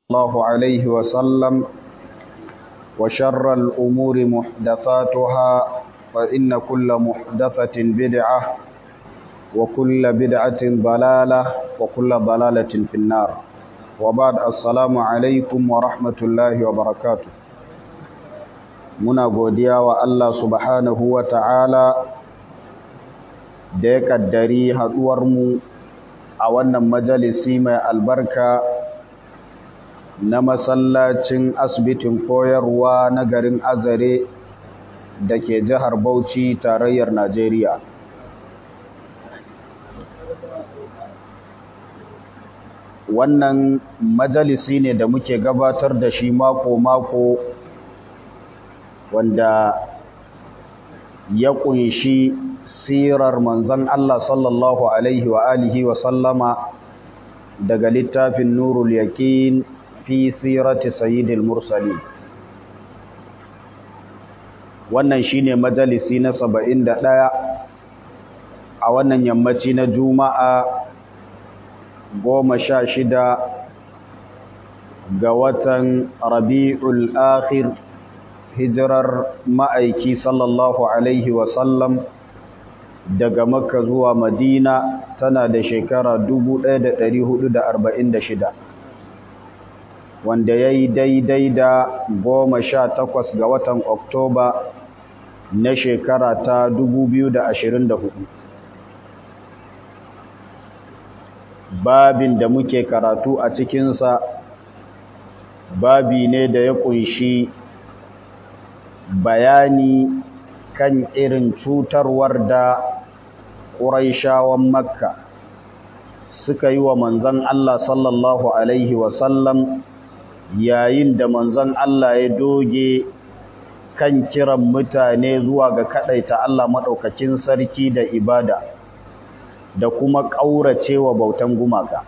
الله عليه وسلم وشر الأمور محدثاتها فإن كل محدثة بدعة وكل بدعة ضلالة وكل ضلالة في النار وبعد السلام عليكم ورحمة الله وبركاته muna godiya wa Allah subhanahu wa ta'ala da ya kaddari haɗuwarmu a wannan majalisi mai albarka na masallacin asibitin koyarwa na garin azare da ke jihar Bauchi tarayyar Najeriya. Wannan majalisi ne da muke gabatar da shi mako-mako wanda ya ƙunshi sirar manzon Allah sallallahu alaihi wa alihi wa sallama daga littafin Nurul Yaqin fi sirati sayyidil mursalin wannan shine majalisi na 71 a wannan yammaci na juma'a 16 ga watan rabi'ul akhir hijirar ma'aiki sallallahu alaihi wasallam daga makka zuwa madina tana da shekara 1446 wanda ya yi daidai da goma sha takwas ga watan oktoba na shekara ta 2024 babin da muke karatu a cikinsa babi ne da ya kunshi bayani kan irin cutarwar da ƙuraishawan makka suka yi wa manzan Allah sallallahu Alaihi wasallam yayin da manzon Allah ya doge kan kiran mutane zuwa ga kadaita Allah madaukakin sarki da ibada da kuma kauracewa bautan gumaka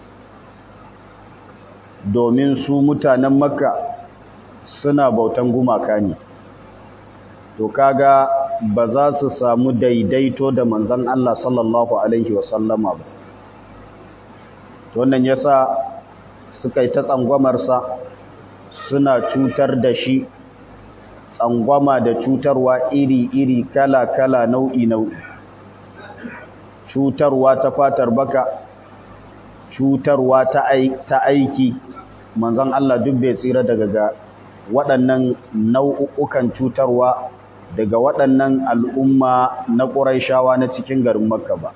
domin su mutanen Makka suna bautan gumaka ne to kaga ba za su samu daidaito da manzon Allah sallallahu alaihi wasallama ba wannan yasa suka yi ta tsangwamarsa suna cutar da shi tsangwama da cutarwa iri-iri kala-kala nau'i-nau'i cutarwa ta fatar baka cutarwa ta aiki manzon Allah duk bai tsira daga ga waɗannan nau'ukan cutarwa daga waɗannan al'umma na ƙuraishawa na cikin garin makka ba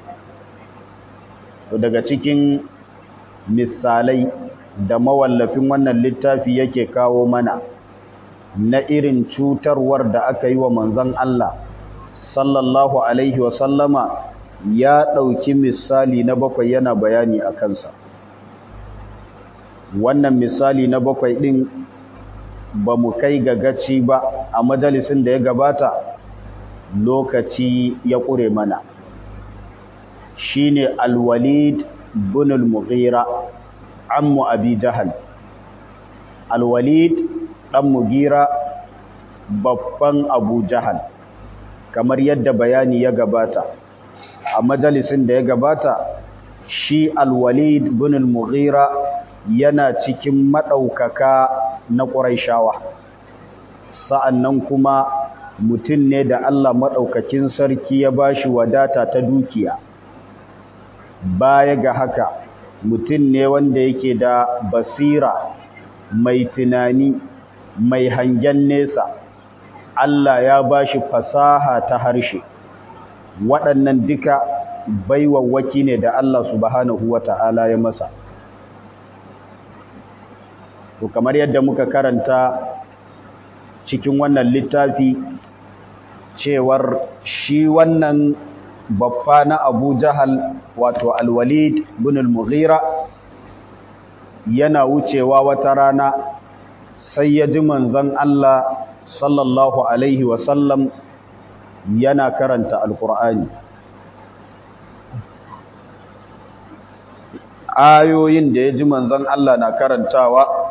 daga cikin misalai da mawallafin wannan littafi yake kawo mana na irin cutarwar da aka yi wa manzon Allah sallallahu alaihi sallama ya ɗauki misali na bakwai yana bayani a kansa wannan misali na bakwai ɗin ba mu kai ga gaci ba a majalisin da ya gabata lokaci ya ƙure mana shine alwalid bin al-mughira ammu abi jahal alwalid dan mugira babban abu jahal kamar yadda bayani ya gabata a majalisin da ya gabata shi alwalid bin al-mughira yana cikin madaukaka na quraishawa sa'annan kuma mutum ne da Allah madaukakin sarki ya bashi wadata ta dukiya baya ga haka mutum ne wanda yake da basira mai tunani mai hangen nesa Allah ya bashi fasaha ta harshe waɗannan duka baiwawwaki ne da Allah subhanahu wata'ala ya masa to kamar yadda muka karanta cikin wannan littafi cewar shi wannan babba na Abu Jahal wato Al-Walid bin Al-Mughira yana wucewa wata rana sai ya ji manzon Allah sallallahu alaihi wasallam yana karanta Al-Qur'ani ayoyin da ya ji manzon Allah na karantawa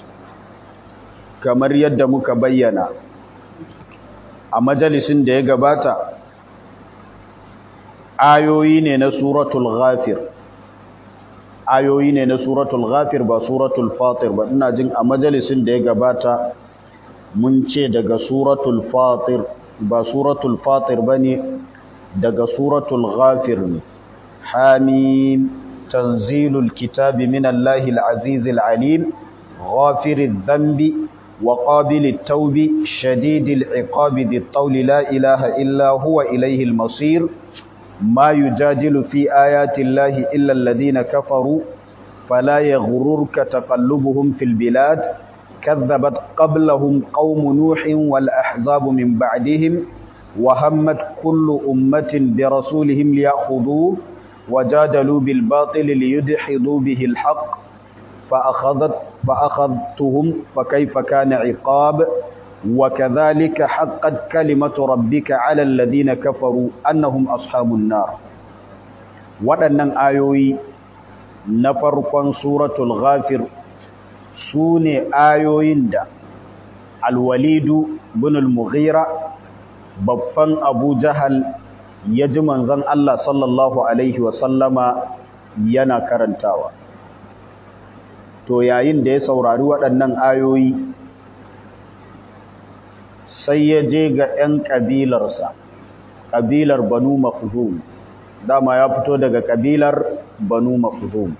kamar yadda muka bayyana a majalisin da ya gabata ayoyi ne na suratul ghafir ayoyi ne na suratul ghafir ba suratul fatir ba ina jin a majalisin da ya gabata mun ce daga suratul fatir ba suratul fatir bane daga suratul ghafir ne hamim tanzilul kitabi minallahi alazizil alim ghafiriz dhanbi wa qabilit tawbi shadidil iqabi dhit tawli la ilaha illa huwa ilayhil masir ما يجادل في آيات الله إلا الذين كفروا فلا يغررك تقلبهم في البلاد كذبت قبلهم قوم نوح والأحزاب من بعدهم وهمت كل أمة برسولهم ليأخذوه وجادلوا بالباطل ليدحضوا به الحق فأخذت فأخذتهم فكيف كان عقاب وكذلك حقت كلمة ربك على الذين كفروا أنهم أصحاب النار waɗannan ayoyi na farkon suratul ghafir su ne ayoyin da alwalidu bin al-mughira babban abu jahal ya ji manzon Allah sallallahu alaihi wasallama yana karantawa to yayin da ya saurari waɗannan ayoyi sai ya je ga 'yan ƙabilarsa ƙabilar banu mafhum dama ya fito daga ƙabilar banu mafhum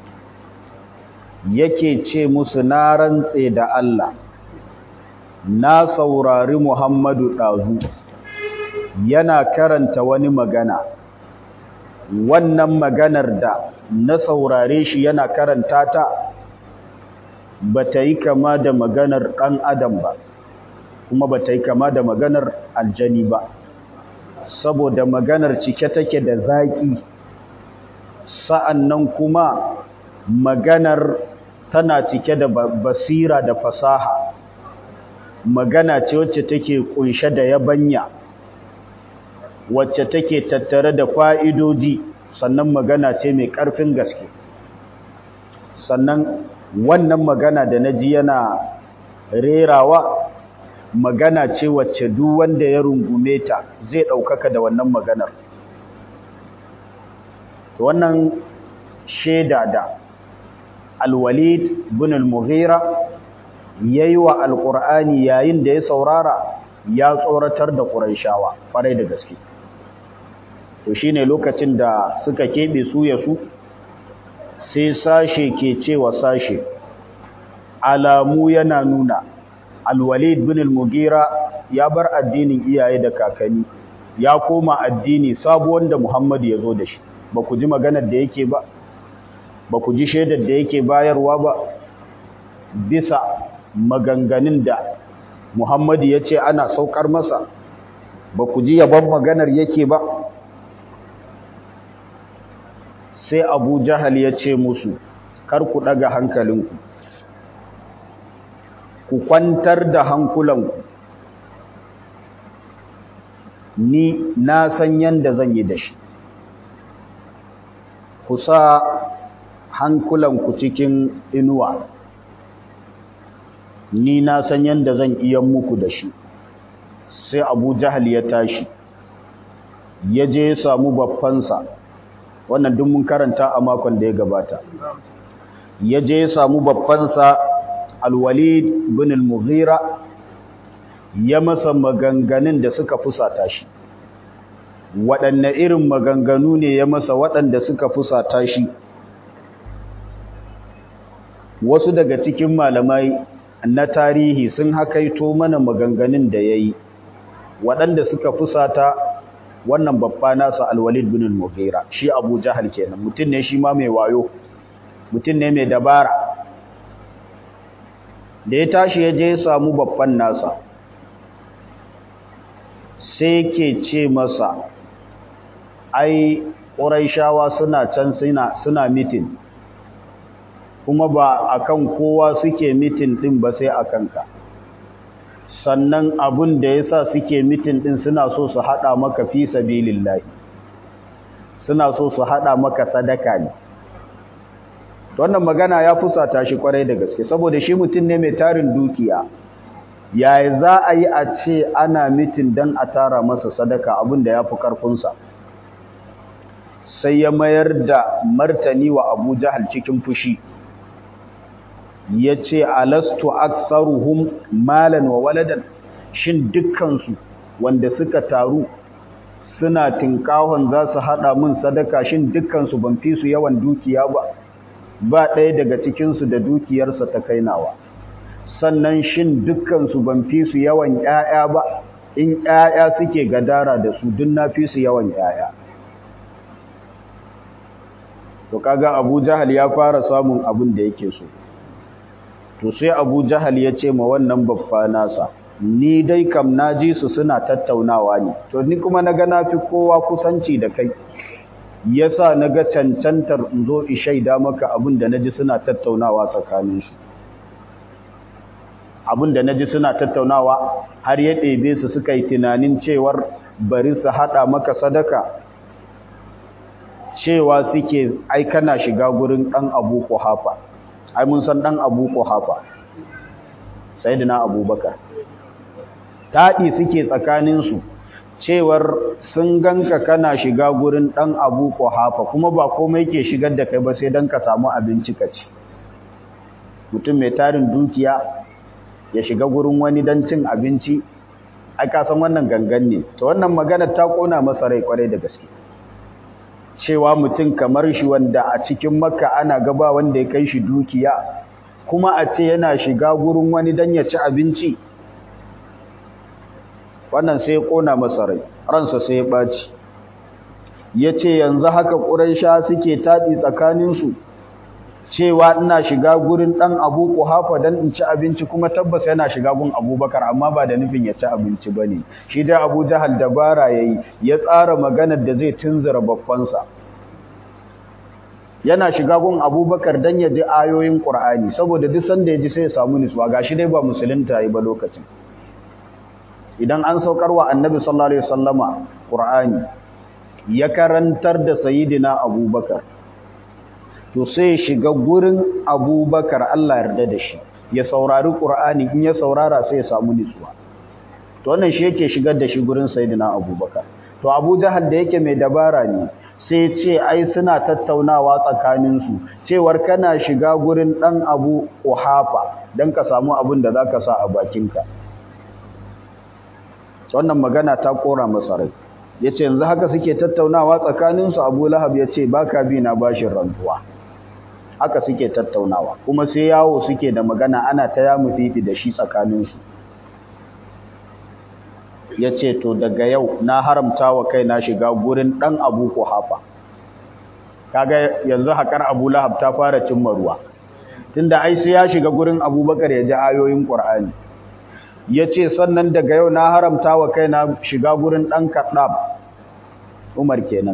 yake ce musu na rantse da Allah na saurari Muhammadu ɗazu yana karanta wani magana wannan maganar da na saurare shi yana karanta ta ba ta yi kama da maganar ɗan adam ba kuma ba ta yi kama da maganar aljani ba saboda maganar cike take da zaƙi sa'annan kuma maganar tana cike da basira da fasaha magana ce wacce take kunshe da yabanya wacce take tattare da fa'idodi sannan magana ce mai ƙarfin gaske sannan wannan magana da na ji yana rerawa magana ce wacce duk wanda ya rungume ta zai ɗaukaka da wannan maganar wannan shaida da alwalid bin al-mughira yayi wa alqur'ani yayin da ya saurara ya tsoratar da quraishawa farai da gaske to shine lokacin da suka kebe su ya su sai sashe ke cewa sashe alamu yana nuna alwalid bin al-mughira ya bar addinin iyaye da kakanni ya koma addini sabo wanda Muhammad ya zo da shi ba ku ji maganar da yake ba ba ku ji shaidar da yake bayarwa ba bisa maganganun da Muhammad ya ce ana saukar masa ba ku ji yaban maganar yake ba sai Abu Jahal ya ce musu kar ku daga hankalinku ku kwantar da hankulanku ni na san yanda zan yi da shi ku sa hankulanku cikin inuwa ni na san yanda zan iya muku da shi sai abu jahal ya tashi ya je ya samu babbansa wannan duk mun karanta a makon da ya gabata ya je ya samu babbansa alwalid bin al-mughira ya masa maganganun da suka fusata shi waɗanne irin maganganu ne ya masa waɗanda suka fusata shi wasu daga cikin malamai na tarihi sun hakaito mana maganganun da ya yi waɗanda suka fusata wannan babba nasa alwalid bin al-mughira shi abu jahal kenan mutum ne shi ma mai wayo mutum ne mai dabara da ya tashi ya je ya samu babban nasa sai ke ce masa ai ƙuraishawa suna can suna suna mitin kuma ba akan kowa suke mitin din ba sai akan ka sannan abun da yasa suke mitin din suna so su hada maka fi sabilillahi suna so su hada maka sadaka ne wannan magana ya fusata shi kwarai da gaske saboda shi mutum ne mai tarin dukiya yaya za a yi a ce ana mitin don a tara masa sadaka abin da ya fi ƙarfinsa sai ya mayar da martani wa Abu Jahal cikin fushi yace alastu aktharuhum malan wa waladan shin dukkansu wanda suka taru suna tinkahon za su haɗa min sadaka shin dukkansu ban fi su yawan dukiya ba ba ɗaya daga cikinsu da dukiyarsa ta kainawa sannan shin dukkansu ban fi su yawan ‘ya'ya ba in ‘ya'ya suke gadara da su duk na fi su yawan ‘ya'ya to kaga abu jahal ya fara samun abin da yake so to sai abu jahal ya ce ma wannan babba nasa ni dai kam na ji su suna tattaunawa ne to ni kuma na ga na fi kowa kusanci da kai yasa na ga cancantar in zo in shaida maka abin da na ji suna tattaunawa tsakaninsu abin da na ji suna tattaunawa har ya ɗebe su suka yi tunanin cewar bari su haɗa maka sadaka cewa suke ai kana shiga gurin ɗan abu hafa ai mun san ɗan abu hafa sai abubakar taɗi suke tsakaninsu cewar sun ganka kana shiga gurin ɗan abu hafa kuma ba komai ke shigar da kai ba sai don ka samu abinci ka ci mutum mai tarin dukiya ya shiga gurin wani don cin abinci ai ka san wannan gangan ne to wannan magana ta kona masa rai kwarai da gaske cewa mutum kamar shi wanda a cikin makka ana gaba wanda ya kai shi dukiya kuma a ce yana shiga gurin wani don ya ci abinci wannan sai ya kona masa rai ransa sai ya ɓaci ya ce yanzu haka ƙuraisha suke taɗi tsakaninsu cewa ina shiga gurin ɗan abu hafa don in ci abinci kuma tabbas yana shiga gun abubakar amma ba da nufin ya ci abinci ba ne shi dai abu jahal dabara ya yi ya tsara maganar da zai tunzura babbansa yana shiga gun abubakar don ya ji ayoyin ƙur'ani saboda duk sanda ya ji sai ya samu nutsuwa ga shi dai ba musulunta ya yi ba lokacin idan an saukar wa annabi sallallahu alaihi wasallama qur'ani ya karantar da sayyidina abubakar to sai shiga gurin abubakar Allah yarda da shi ya saurari qur'ani in ya saurara sai ya samu nutsuwa to wannan shi yake shigar da shi gurin sayyidina abubakar to abu jahal da yake mai dabara ne sai ce ai suna tattaunawa tsakaninsu cewar kana shiga gurin dan abu kuhafa dan ka samu abin da zaka sa a bakinka wannan magana ta kora masa rai yace yanzu haka suke tattaunawa tsakaninsu Abu Lahab yace baka bi na bashin rantuwa haka suke tattaunawa kuma sai yawo suke da magana ana ta yamu fifi da shi tsakaninsu yace to daga yau na haramta wa kaina shiga gurin dan Abu Kuhafa kaga yanzu hakar Abu Lahab ta fara cimma ruwa tunda ai sai ya shiga gurin Abubakar ya ji ayoyin Qur'ani ya ce sannan daga yau na haramta wa kaina shiga gurin ɗan kaɗab umar kenan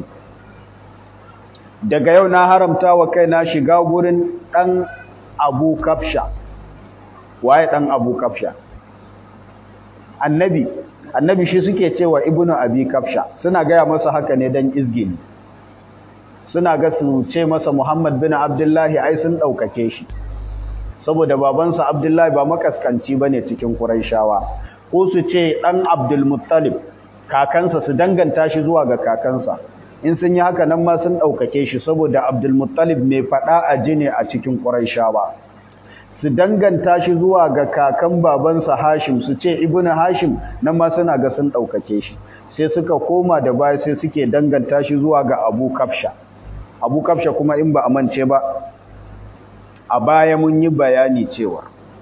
daga yau na haramta wa kaina shiga gurin ɗan abu kafsha waye ɗan abu kafsha annabi annabi shi suke cewa ibnu abi kafsha suna gaya masa haka ne don izgini suna ga su ce masa muhammad bin abdullahi ai sun ɗaukake shi saboda babansa Abdullahi ba makaskanci bane cikin Qurayshawa ko su ce dan Abdul Muttalib kakansa su danganta shi zuwa ga kakansa in sun yi haka nan ma sun daukake shi saboda Abdul Muttalib mai fada a jine a cikin Qurayshawa su danganta shi zuwa ga kakan babansa Hashim su ce Ibnu Hashim nan ma suna ga sun daukake shi sai suka koma da baya sai suke danganta shi zuwa ga Abu Kafsha Abu Kafsha kuma in ba amince ba a baya mun yi bayani cewa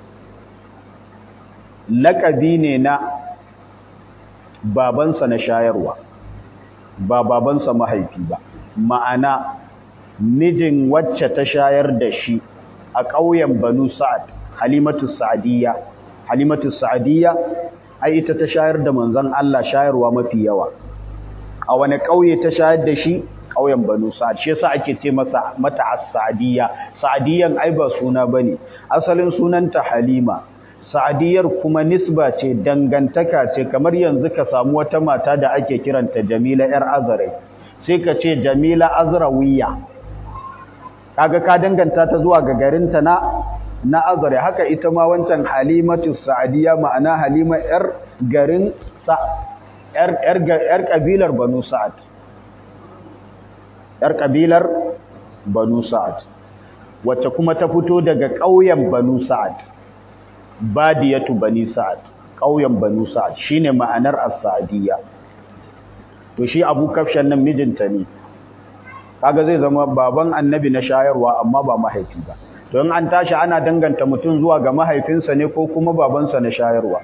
laƙabi ne na babansa na shayarwa ba babansa mahaifi ba ma'ana mijin wacce ta shayar da shi a ƙauyen banu sa'ad halimatu sa'adiyya halimatu sa'adiyya ai ita ta shayar da manzon Allah shayarwa mafi yawa a wani ƙauye ta shayar da shi ƙauyen Banu Sa'ad shi yasa ake ce masa mata as-Sa'diyya Sa'diyan ai ba suna bane asalin sunanta Halima Sa'diyar kuma nisba ce dangantaka ce kamar yanzu ka samu wata mata da ake kiranta Jamila yar Azrai sai ka ce Jamila Azrawiya kaga ka danganta ta zuwa ga garinta na na Azrai haka ita ma wancan Halimatu Sa'diyya ma'ana Halima yar garin sa yar yar yar kabilar Banu Sa'ad yar kabilar banu sa'ad wacce kuma ta fito daga ƙauyen banu sa'ad badiyatu bani sa'ad ƙauyen banu sa'ad shine ma'anar as-sa'diyya to shi abu kafshan nan mijinta ne kaga zai zama baban annabi na shayarwa amma ba mahaifi ba to in an tashi ana danganta mutum zuwa ga mahaifinsa ne ko kuma babansa na shayarwa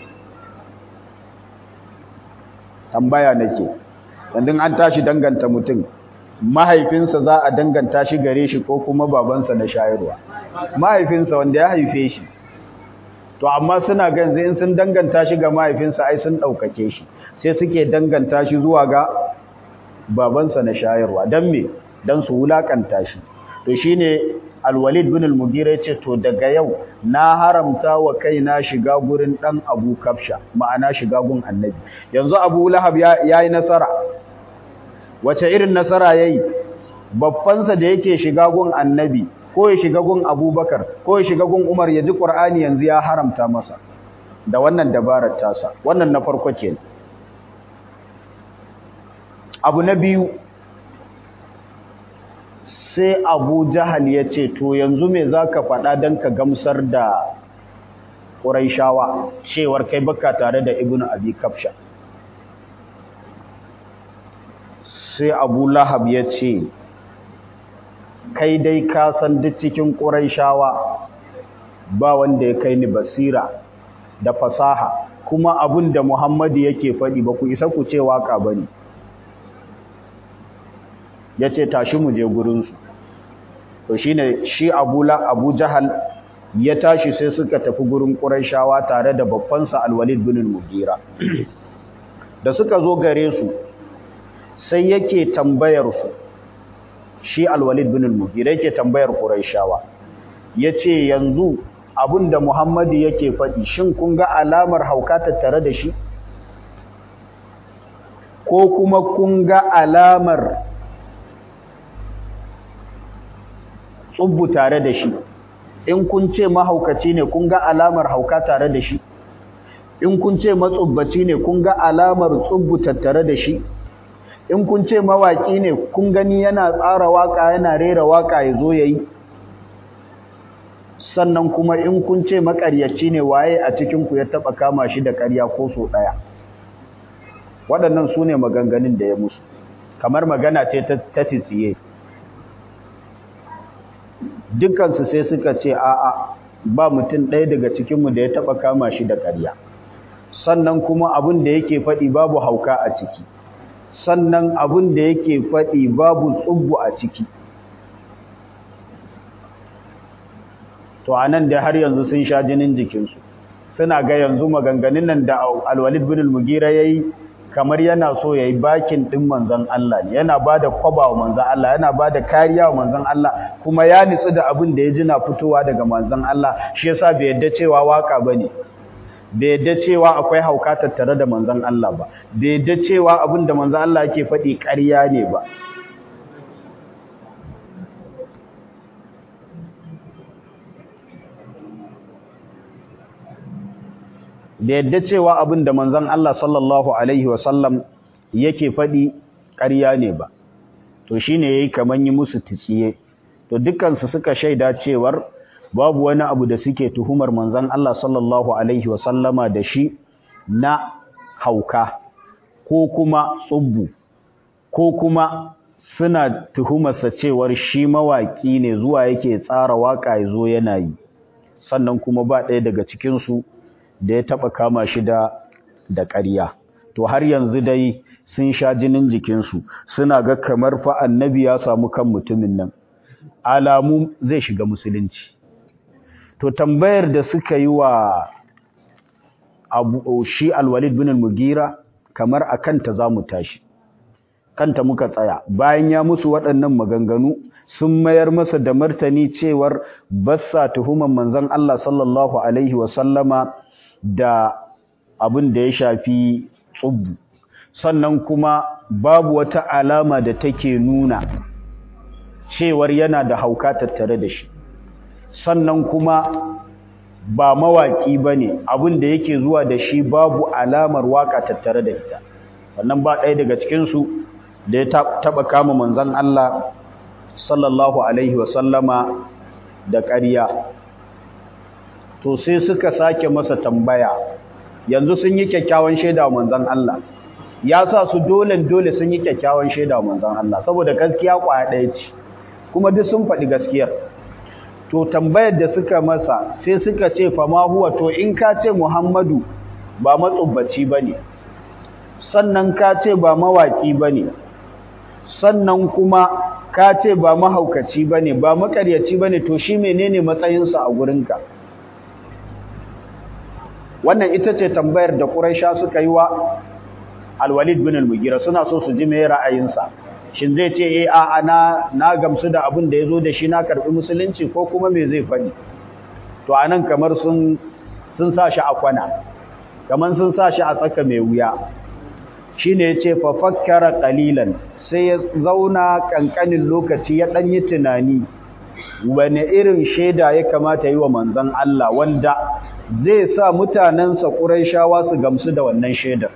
tambaya nake yanzu an tashi danganta mutum mahaifinsa za a danganta shi gare shi ko kuma babansa na shayarwa mahaifinsa wanda ya haife shi to amma suna ganzu in sun danganta shi ga mahaifinsa ai sun ɗaukake shi sai suke danganta shi zuwa ga babansa na shayarwa don me don su wulakanta shi to shine alwalid bin al-mugira yace to daga yau na haramta wa kaina shiga gurin dan Abu Kafsha ma'ana shiga gun Annabi yanzu Abu Lahab yayi nasara wace irin nasara yayi babbansa da yake shiga gun Annabi ko ya shiga gun Abubakar ko ya shiga gun Umar ya ji Qur'ani yanzu ya haramta masa da wannan dabarar tasa wannan na farko kenan abu na biyu sai abu jahal ya ce to yanzu me za ka faɗa don ka gamsar da ƙuraishawa cewar kai baka tare da ibn abi kafsha sai abu lahab ya ce kai dai ka san duk cikin ƙuraishawa ba wanda ya kai ni basira da fasaha kuma abin da muhammadu yake faɗi ba ku isa ku ce waka ba ne ya ce tashi mu je gurinsu to shi ne shi abu jahal ya tashi sai suka tafi gurin ƙuraishawa tare da babbansa alwalid bin mugira da suka zo gare su sai yake tambayar su shi alwalid bin mugira yake tambayar ƙuraishawa ya ce yanzu abin da muhammadu yake faɗi shin kun ga alamar hauka tattare da shi ko kuma kun ga alamar tsubbu tare da shi in kun ce mahaukaci ne kun ga alamar hauka tare da shi in kun ce matsubbaci ne kun ga alamar tsubbu tattare da shi in kun ce mawaki ne kun gani yana tsara waka yana rera waka ya zo yayi sannan kuma in kun ce makaryaci ne waye a cikin ku ya taba kama shi da ƙarya ko so daya waɗannan su ne maganganun da ya musu kamar magana ce ta titsiye dukansu sai suka ce a'a ba mutum ɗaya daga cikinmu da ya taɓa kama shi da ƙarya sannan kuma abin da yake faɗi babu hauka a ciki sannan abin da yake faɗi babu tsubbu a ciki to a nan da har yanzu sun sha jinin jikinsu suna ga yanzu maganganun nan da alwalid bin al-mugira yayi kamar yana so yayi bakin din manzon Allah ne yana bada kwaba wa manzon Allah yana bada kariya wa manzon Allah kuma ya nitsu da abin da ya ji na fitowa daga manzon Allah shi yasa bai yadda cewa waka bane bai yadda cewa akwai hauka tattare da manzon Allah ba bai yadda cewa abin da manzon Allah yake faɗi ƙarya ne ba da yadda cewa abin da manzon Allah sallallahu alaihi wasallam yake faɗi ƙarya ne ba to shine yayi kaman yi musu tsiye to dukansu suka shaida cewar babu wani abu da suke tuhumar manzon Allah sallallahu alaihi wasallama da shi na hauka ko kuma tsubbu ko kuma suna tuhumarsa cewar shi mawaki ne zuwa yake tsara waka yazo yana yi sannan kuma ba ɗaya daga cikin su da ya taba kama shi da da ƙarya to har yanzu dai sun sha jinin jikinsu suna ga kamar fa annabi ya samu kan mutumin nan alamu zai shiga musulunci to tambayar da suka yi wa abu shi alwalid bin al-mugira kamar akan ta zamu tashi kanta muka tsaya bayan ya musu waɗannan maganganu sun mayar masa da martani cewar bassa tuhuman manzon Allah sallallahu alaihi wa sallama da abin da ya shafi tsubbu sannan kuma babu wata alama da take nuna cewar yana da hauka tattare da shi sannan kuma ba mawaki bane abin da yake zuwa da shi babu alamar waka tattare da ita wannan ba ɗaya daga cikin su da ya taɓa kama manzan Allah sallallahu Alaihi wasallama da ƙarya to sai suka sake masa tambaya yanzu sun yi kyakkyawan shaida wa manzan Allah ya sa su dole dole sun yi kyakkyawan shaida wa manzan Allah saboda gaskiya kwaya ɗaya ce kuma duk sun faɗi gaskiyar to tambayar da suka masa sai suka ce fa ma huwa to in ka ce Muhammadu ba matsubbaci bane sannan ka ce ba mawaki bane sannan kuma ka ce ba mahaukaci bane ba makaryaci bane to shi menene matsayinsa a gurinka wannan ita ce tambayar da Quraisha suka yi wa Al-Walid bin Al-Mughira suna so su ji me ra'ayinsa shin zai ce eh a na na gamsu da abin da yazo da shi na karbi musulunci ko kuma me zai faɗi to anan kamar sun sun sa shi a kwana kamar sun sa shi a tsaka mai wuya shine yace fa fakkara qalilan sai ya zauna kankanin lokaci ya dan yi tunani wani irin sheda ya kamata yi wa manzon Allah wanda zai sa mutanensa Qurayshawa su gamsu da wannan shedar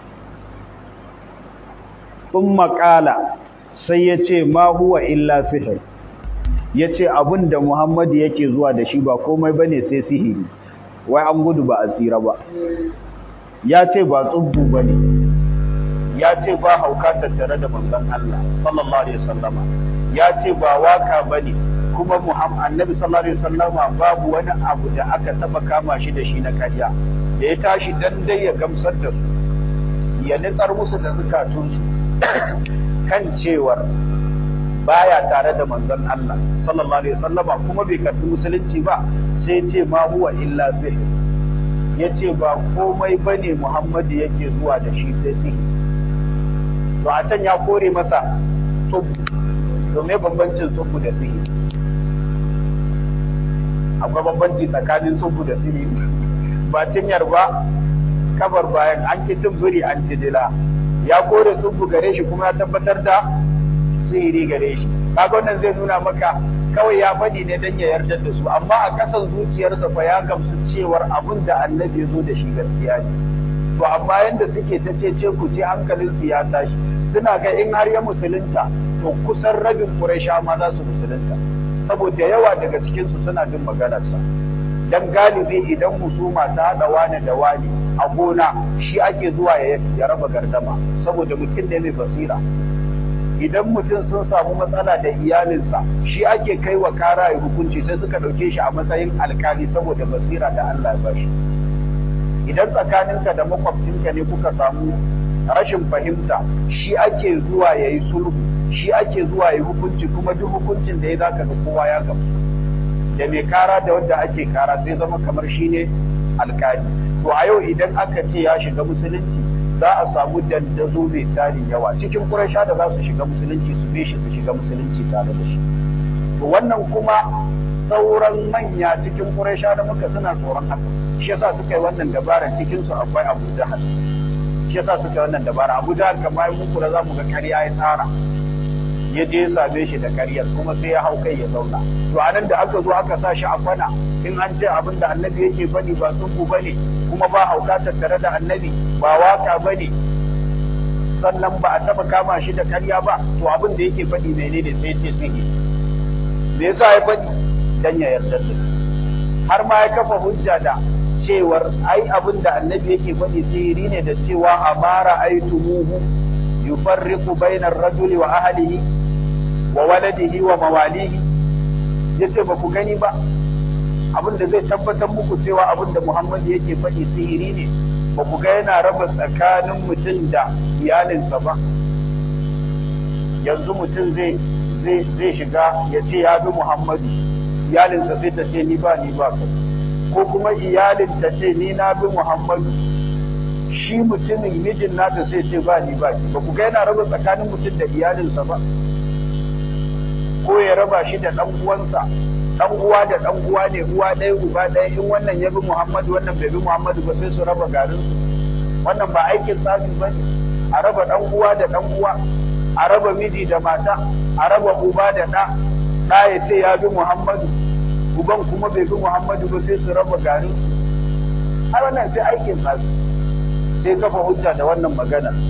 thumma qala sai yace ma huwa illa sihr yace abinda Muhammad yake zuwa da shi ba komai bane sai sihiri wai an gudu ba asira ba yace ba tsubbu bane yace ba hauka tattare da manzon Allah sallallahu alaihi wasallama yace ba waka bane kuma Muhammad annabi sallallahu alaihi wasallama babu wani abu da aka taba kama shi da shi na kariya da ya tashi dan dai ya gamsar da su ya nitsar musu da zukatunsu kan cewar baya tare da manzon Allah sallallahu alaihi wasallama kuma bai karbi musulunci ba sai ce ma huwa illa sihir yace ba komai bane Muhammadu yake zuwa da shi sai sihir to a can ya kore masa tsubu to me bambancin tsubu da sihir akwai bambanci tsakanin tsubu da sihir ba cinyar ba kabar bayan an ki cin biri an ci dila ya kore tsubu gare shi kuma ya tabbatar da sihiri gare shi kaga wannan zai nuna maka kawai ya faɗi ne don ya yarda da su amma a ƙasan zuciyarsa fa ya gamsu cewar abin da annabi ya zo da shi gaskiya ne to amma yanda suke ta ce ce ku ce hankalin su ya tashi suna ga in har ya musulunta to kusan rabin Quraysha ma za su musulunta saboda yawa daga cikin su suna bin maganarsa dan galibi idan husuma ta hada wani da wani a gona shi ake zuwa ya raba gardama saboda mutum ne mai basira idan mutum sun samu matsala da iyalinsa shi ake kai wa kara ya hukunci sai suka ɗauke shi a matsayin alkali saboda basira da Allah ya bashi idan tsakaninka da makwabcinka ne kuka samu rashin fahimta shi ake zuwa ya yi sulhu shi ake zuwa ya yi hukunci kuma duk hukuncin da ya zaka ga kowa ya gamsu da mai kara da wanda ake kara sai zama kamar shi ne alkali to a yau idan aka ce ya shiga musulunci za a samu dandazo mai tarin yawa cikin Quraysha da za su shiga musulunci su bi shi su shiga musulunci tare da shi to wannan kuma sauran manya cikin Quraysha da muka suna tsoron haka shi yasa suka yi wannan dabara cikin su akwai Abu Jahal shi yasa suka yi wannan dabara Abu Jahal kamar mun kula za mu ga ƙarya ya tsara ya je ya same shi da ƙaryar kuma sai ya hau kai ya zauna to anan da aka zo aka sa shi a kwana in an ce abin da annabi yake faɗi ba tsubu bane kuma ba hauka tattare da annabi ba waka bane sannan ba a taba kama shi da karya ba to abin da yake faɗi menene sai ce sihi me yasa ya faɗi dan ya yarda da su har ma ya kafa hujja da cewar ai abin da annabi yake faɗi sihiri ne da cewa amara aitumuhu yufarriqu bainar rajuli wa ahlihi wa waladihi wa mawalihi yace ba ku gani ba abin da zai tabbatar muku cewa abin da Muhammad yake faɗi sihiri ne ba ku ga yana raba tsakanin mutum da iyalinsa ba yanzu mutum zai zai zai shiga ya ce ya bi Muhammadu iyalinsa sai ta ce ni ba ni ba ka ko kuma iyalin ta ce ni na bi Muhammadu shi mutumin mijin nata sai ce ba ni ba ki ba ku ga yana raba tsakanin mutum da iyalinsa ba ko ya raba shi da ɗan uwansa dan uwa da dan uwa ne uwa ɗaya uba ɗaya in wannan ya bi Muhammadu wannan bai bi Muhammadu ba sai su raba garin su wannan ba aikin tsafi ba ne a raba dan uwa da dan uwa a raba miji da mata a raba uba da ɗa ɗa ya ce ya bi Muhammadu uban kuma bai bi Muhammadu ba sai su raba garin su har wannan sai aikin tsafi sai kafa hujja da wannan magana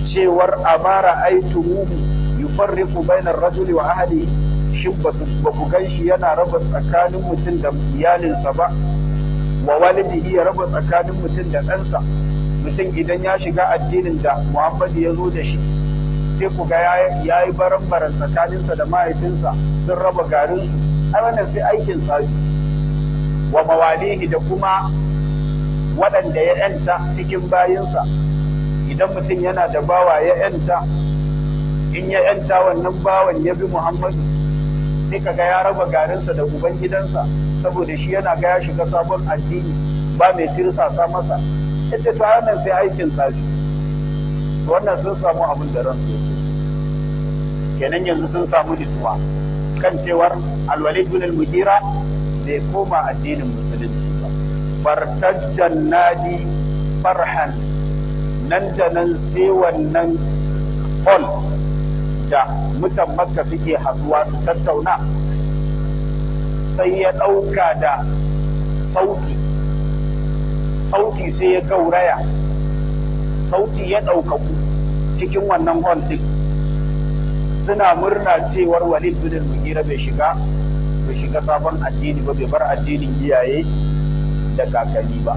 cewar amara aitumuhu yufarriqu bainar rajuli wa ahlihi shin ba ku gan shi yana raba tsakanin mutum da iyalinsa ba wa walidihi ya raba tsakanin mutum da ɗansa mutum idan ya shiga addinin da Muhammadu ya zo da shi sai ku ga ya yi baran-baran tsakaninsa da mahaifinsa sun raba garinsu ai wannan sai aikin tsafi wa mawalihi da kuma waɗanda ya ‘yanta cikin bayinsa idan mutum yana da bawa ya ‘yanta in ya ‘yanta wannan bawan ya bi Muhammadu sai ka ga ya raba garinsa da ubangidansa saboda shi yana ga ya shiga sabon addini ba mai tirsasa masa ya ce ta wannan sai aikin tsafi wannan sun samu abin da ransu ya kenan yanzu sun samu nutsuwa kan cewar alwalid bin al-mughira bai koma addinin musulunci ba fartajjan nadi farhan nan da nan sai wannan hall da mutan makka suke haduwa su tattauna sai ya ɗauka da sauti sauti sai ya gauraya sauti ya ɗaukaku cikin wannan hall ɗin suna murna cewar walid bin mugira bai shiga bai shiga sabon addini ba bai bar addinin iyaye da kakanni ba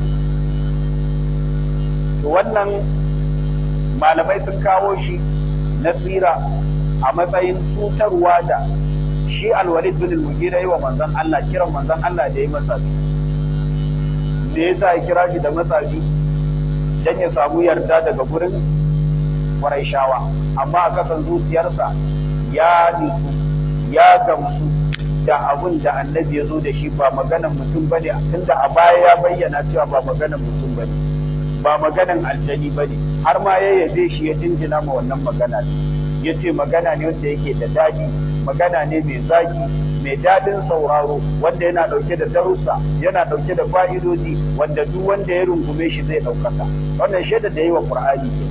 to wannan malamai sun kawo shi nasira a matsayin cutarwa da shi alwalid bin mugira yi wa manzon Allah kiran manzon Allah da ya masa me yasa ya kira shi da matsafi dan ya samu yarda daga gurin Qurayshawa amma a kasan zuciyarsa ya nutsu ya gamsu da abun da annabi ya zo da shi ba maganan mutum bane tunda a baya ya bayyana cewa ba maganan mutum bane ba maganan aljani bane har ma ya yabe shi ya jinjina ma wannan magana ne ya ce magana ne wanda yake da daɗi magana ne mai zaki mai daɗin sauraro wanda yana ɗauke da darussa yana ɗauke da fa'idoji wanda duk wanda ya rungume shi zai ɗaukaka wannan shaida da yi wa ƙur'ani ke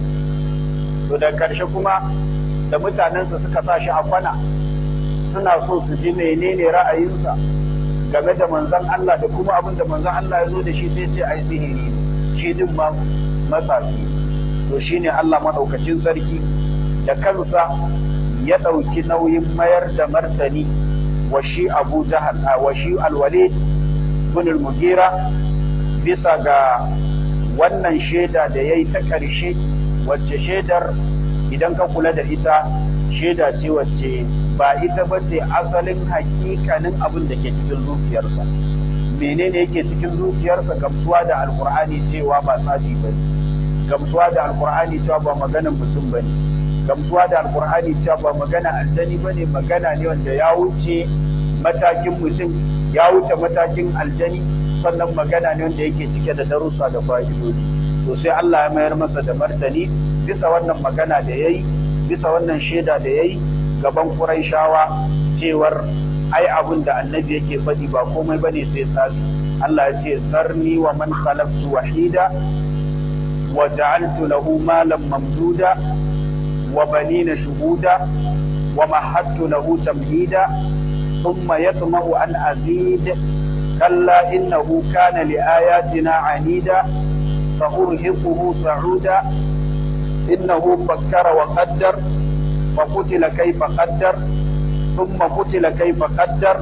to da ƙarshe kuma da mutanensa suka sa shi a kwana suna so su ji menene ra'ayinsa game da manzon Allah da kuma abin da manzon Allah ya zo da shi sai ce ai sihiri ne shi din ma matsafi to shine Allah madaukakin sarki da kansa ya ɗauki nauyin mayar da martani wa shi Abu Jahal wa shi Al-Walid bin al-Mughira bisa ga wannan shaida da yayi ta ƙarshe wacce shaidar idan ka kula da ita shaida ce wacce ba ita ba ce asalin hakikanin abin da ke cikin zuciyarsa menene yake cikin zuciyarsa gamsuwa da alkur'ani cewa ba tsafi ba ne gamsuwa da alkur'ani cewa ba maganan mutum ba ne gamsuwa da alkur'ani cewa ba magana aljani ba ne magana ne wanda ya wuce matakin mutum ya wuce matakin aljani sannan magana ne wanda yake cike da darussa da fa'idodi to sai Allah ya mayar masa da martani bisa wannan magana da yayi bisa wannan shaida da yayi gaban Qurayshawa cewar ai abin da annabi yake faɗi ba komai bane sai sabi Allah ya ce zarni wa man khalaqtu wahida wa ja'altu lahu malan mamduda wa banina shuhuda wa mahattu lahu tamhida thumma yatma'u an azid kalla innahu kana li ayatina anida sa'urhiquhu sa'uda innahu fakkara wa qaddar فقتل كيف قدر ثم قتل كيف قدر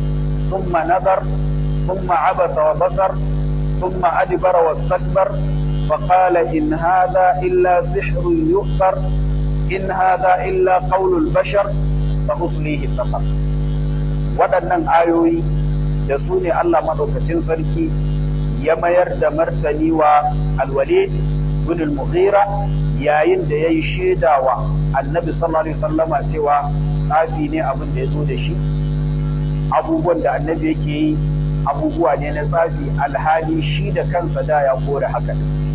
ثم نظر ثم عبس وبصر ثم أدبر واستكبر فقال إن هذا إلا سحر يؤثر إن هذا إلا قول البشر سأصليه سقر waɗannan ayoyi da su ne Allah maɗaukacin sarki ya mayar da martani wa alwalid bin al-mughira yayin da ya yi shaidawa annabi sallallahu alaihi wasallama cewa tsafi ne abin da ya zo da shi abubuwan da annabi yake yi abubuwa ne na tsafi alhali shi da kansa da ya kore haka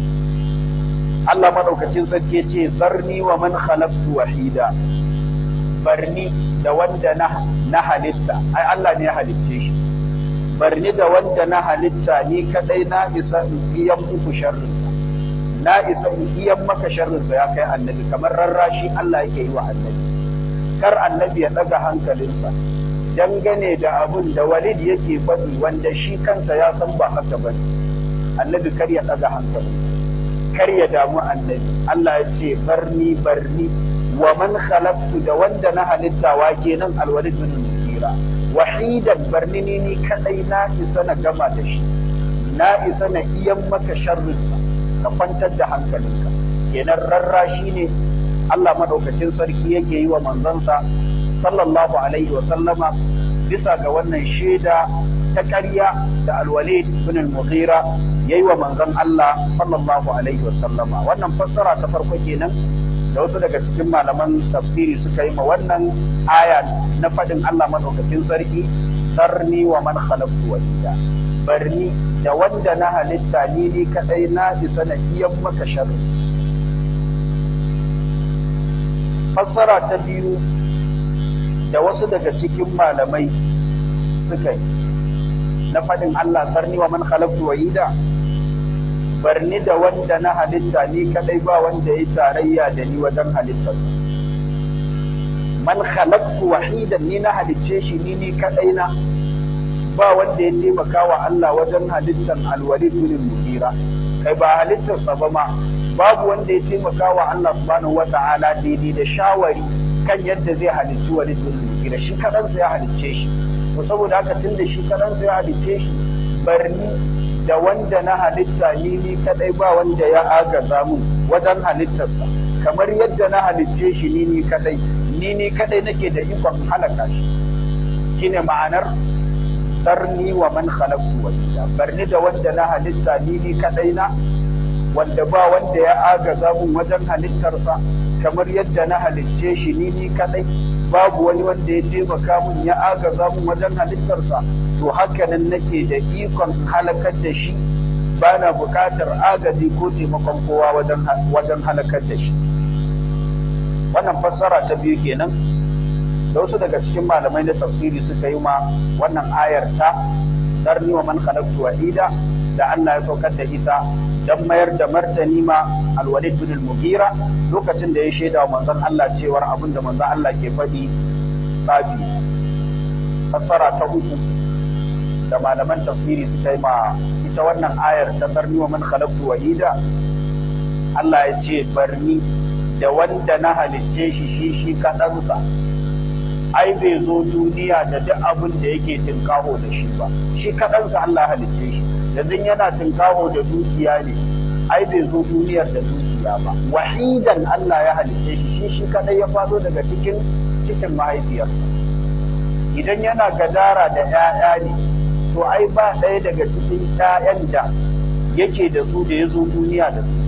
Allah madaukakin sarki ce zarni wa man khalaqtu wahida barni da wanda na na halitta ai Allah ne ya halicce shi barni da wanda na halitta ni kadai na isa in biyan muku sharrin na isa in iyan maka sharrinsa ya kai annabi kamar rarrashi Allah yake yi wa annabi kar annabi ya daga hankalinsa dangane da abun da walid yake faɗi wanda shi kansa ya san ba haka ba annabi kar ya daga hankalinsa kar ya damu annabi Allah ya ce barni barni wa man khalaqtu da wanda na halitta wa kenan alwalid bin mughira wahidan barni ni ni kadai na isa na gama da shi na isa na iyan maka sharrinsa ka kwantar da hankalinka kenan rarrashi ne Allah madaukakin sarki yake yi wa manzansa sallallahu alaihi wa sallama bisa ga wannan shaida ta ƙarya da alwalid bin al-mughira yayi wa manzon Allah sallallahu alaihi wa sallama wannan fassara ta farko kenan da wasu daga cikin malaman tafsiri suka yi ma wannan aya na faɗin Allah madaukakin sarki sarni wa man khalaqtu wahida barni da wanda na halitta ni ni kadai na isa na iyan maka sharri fassara ta biyu da wasu daga cikin malamai suka yi na faɗin Allah sarni wa man khalaqtu wahida barni da wanda na halitta ni kadai ba wanda ya tarayya da ni wajen halittarsa man khalaqtu wahidan ni na halicce shi ni ni kadai na ba wanda ya taimaka wa Allah wajen halittar alwalid bin mughira kai ba halittarsa ba ma babu wanda ya taimaka wa Allah subhanahu wata'ala daidai da shawari kan yadda zai halicci walid bin mughira shi kadansa ya halicce shi to saboda haka tunda shi kadansa ya halicce shi barni da wanda na halitta ni ni kadai ba wanda ya agaza mun wajen halittarsa kamar yadda na halicce shi ni ni kadai ni ni kadai nake da ikon halaka shi shine ma'anar darni wa man khalaqtu wahida barni da wanda na halitta ni ni kadai na wanda ba wanda ya agaza mun wajen halittarsa kamar yadda na halicce shi ni ni kadai babu wani wanda ya taimaka mun ya agaza mun wajen halittarsa to haka nan nake da ikon halakar da shi ba na buƙatar agaji ko taimakon kowa wajen halakar da shi wannan fassara ta biyu kenan da wasu daga cikin malamai na tafsiri suka yi ma wannan ayar ta darni wa man khalaqtu wahida da Allah ya saukar da ita dan mayar da martani ma alwalid bin al-mughira lokacin da ya shaida wa manzon Allah cewar abinda manzon Allah ke faɗi tsafi fassara ta uku da malaman tafsiri suka yi ma ita wannan ayar ta barni wa man khalaqtu wahida Allah ya ce barni da wanda na halicce shi shi shi kaɗansa ai bai zo duniya da duk abin da yake tinkaho da shi ba shi kaɗansa Allah halicce shi yanzu yana tinkaho da dukiya ne ai bai zo duniyar da dukiya ba wahidan Allah ya halicce shi shi shi kaɗai ya fado daga cikin cikin mahaifiyarsa idan yana gadara da 'ya'ya ne to ai ba ɗaya daga cikin ƴaƴan da yake da su da ya zo duniya da su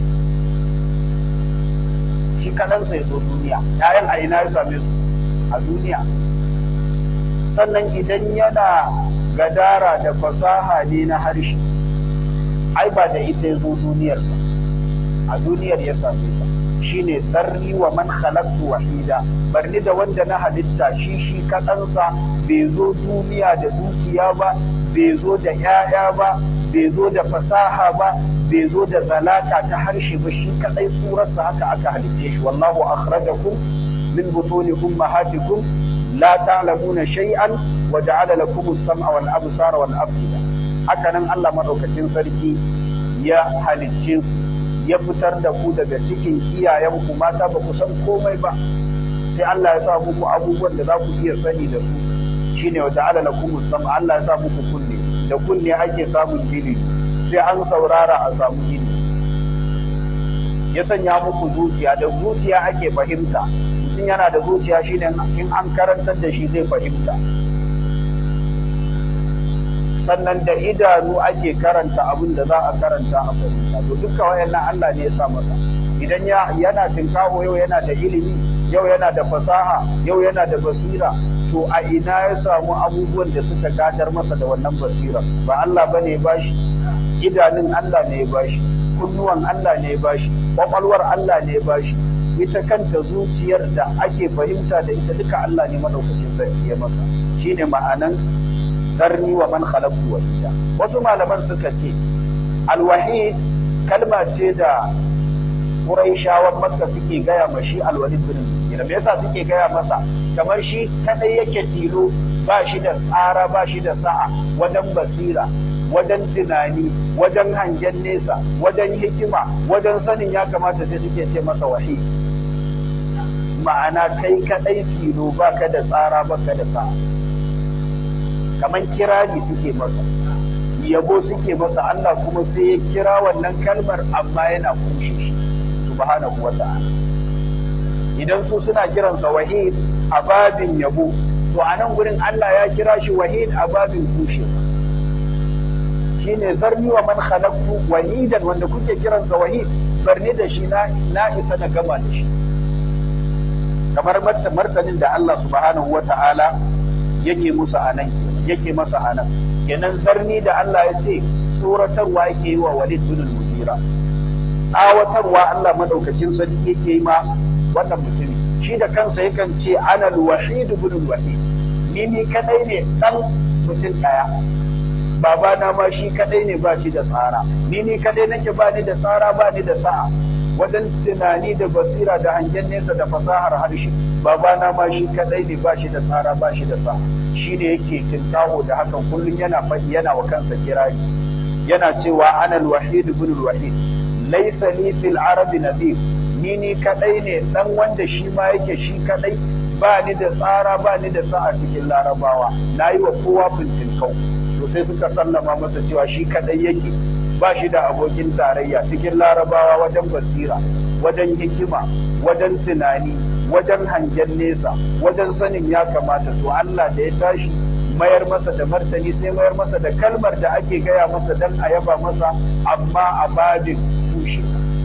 shi kaɗansa ya zo duniya ƴaƴan a ina ya same su a duniya sannan idan yana gadara da fasaha ne na harshe ai ba da ita ya zo duniyar ba a duniyar ya same ta shine zarni wa man khalaqtu wahida barni da wanda na halitta shi shi kaɗansa bai zo duniya da dukiya ba bai zo da ‘ya'ya ba, bai zo da fasaha ba, bai zo da zalaka ta harshe ba shi kaɗai surarsa haka aka halitte shi. Wallahu akhrajakum min butuni ummahatikum la ta'lamuna shay'an wa ja'ala lakum as-sam'a wal absara wal afida. Haka nan Allah madaukakin sarki ya halicce ku ya fitar da ku daga cikin iyayenku mata ba ku san komai ba. Sai Allah ya sa muku abubuwan da za ku iya sani da su shine wa ta'ala lakum sam Allah ya sa muku kunne da kunne ake samun ilimi sai an saurara a samu ilimi ya sanya muku zuciya da zuciya ake fahimta mutum yana da zuciya shine in an karantar da shi zai fahimta sannan da idanu ake karanta abin da za a karanta a fahimta to duka wayannan Allah ne ya sa masa idan ya yana tinkaho yau yana da ilimi yau yana da fasaha yau yana da basira to a ina ya samu abubuwan da suka gadar masa da wannan basira ba Allah bane ya bashi idanun Allah ne ya bashi kunnuwan Allah ne ya bashi kwakwalwar Allah ne ya bashi ita kanta zuciyar da ake fahimta da ita duka Allah ne madaukakin sarki ya masa shine ma'anan zarni wa man khalaqtu wahida wasu malaman suka ce alwahid kalma ce da Quraishawan Makka suke gaya ma shi Al-Walid bin Mughira me yasa suke gaya masa kamar shi kadai yake tilo ba shi da tsara ba shi da sa'a wajen basira wajen tunani wajen hangen nesa wajen hikima wajen sanin ya kamata sai suke ce masa wahid ma'ana kai kadai tilo baka da tsara baka da sa kaman kirani suke masa yabo suke masa Allah kuma sai ya kira wannan kalmar amma yana kushe shi subhanahu wata'ala idan su suna kiransa wahid a babin yabo to a nan gurin Allah ya kira shi wahid a babin kushe shine zarni wa man khalaqtu wahidan wanda kuke kiransa wahid barni da shi na na isa da gama da shi kamar martanin da Allah subhanahu wata'ala yake musu anan yake masa anan kenan zarni da Allah ya ce tsoratarwa yake yi wa Walid bin al-Mughira tsawatarwa Allah madaukakin sarki yake yi ma wannan mutumi shi da kansa yakan ce ana al-wahid ibn al-wahid ni ni kadai ne dan mutum daya babana ma shi kadai ne ba shi da tsara ni ni kadai nake ba ni da tsara ba ni da sa'a wajen tunani da basira da hangen nesa da fasahar harshe babana ma shi kadai ne ba shi da tsara ba shi da sa'a shi ne yake kintaho da hakan kullum yana faɗi yana wa kansa kirari yana cewa ana al-wahid ibn al-wahid laysa li fil arab nadhir ni ni kadai ne dan wanda shi ma yake shi kadai ba ni da tsara ba ni da sa'a cikin larabawa nayi wa kowa fintinkau to sai suka sallama masa cewa shi kadai yake ba shi da abokin tarayya cikin larabawa wajen basira wajen hikima wajen tunani wajen hangen nesa wajen sanin ya kamata to Allah da ya tashi mayar masa da martani sai mayar masa da kalmar da ake gaya masa dan a yaba masa amma a babin tushe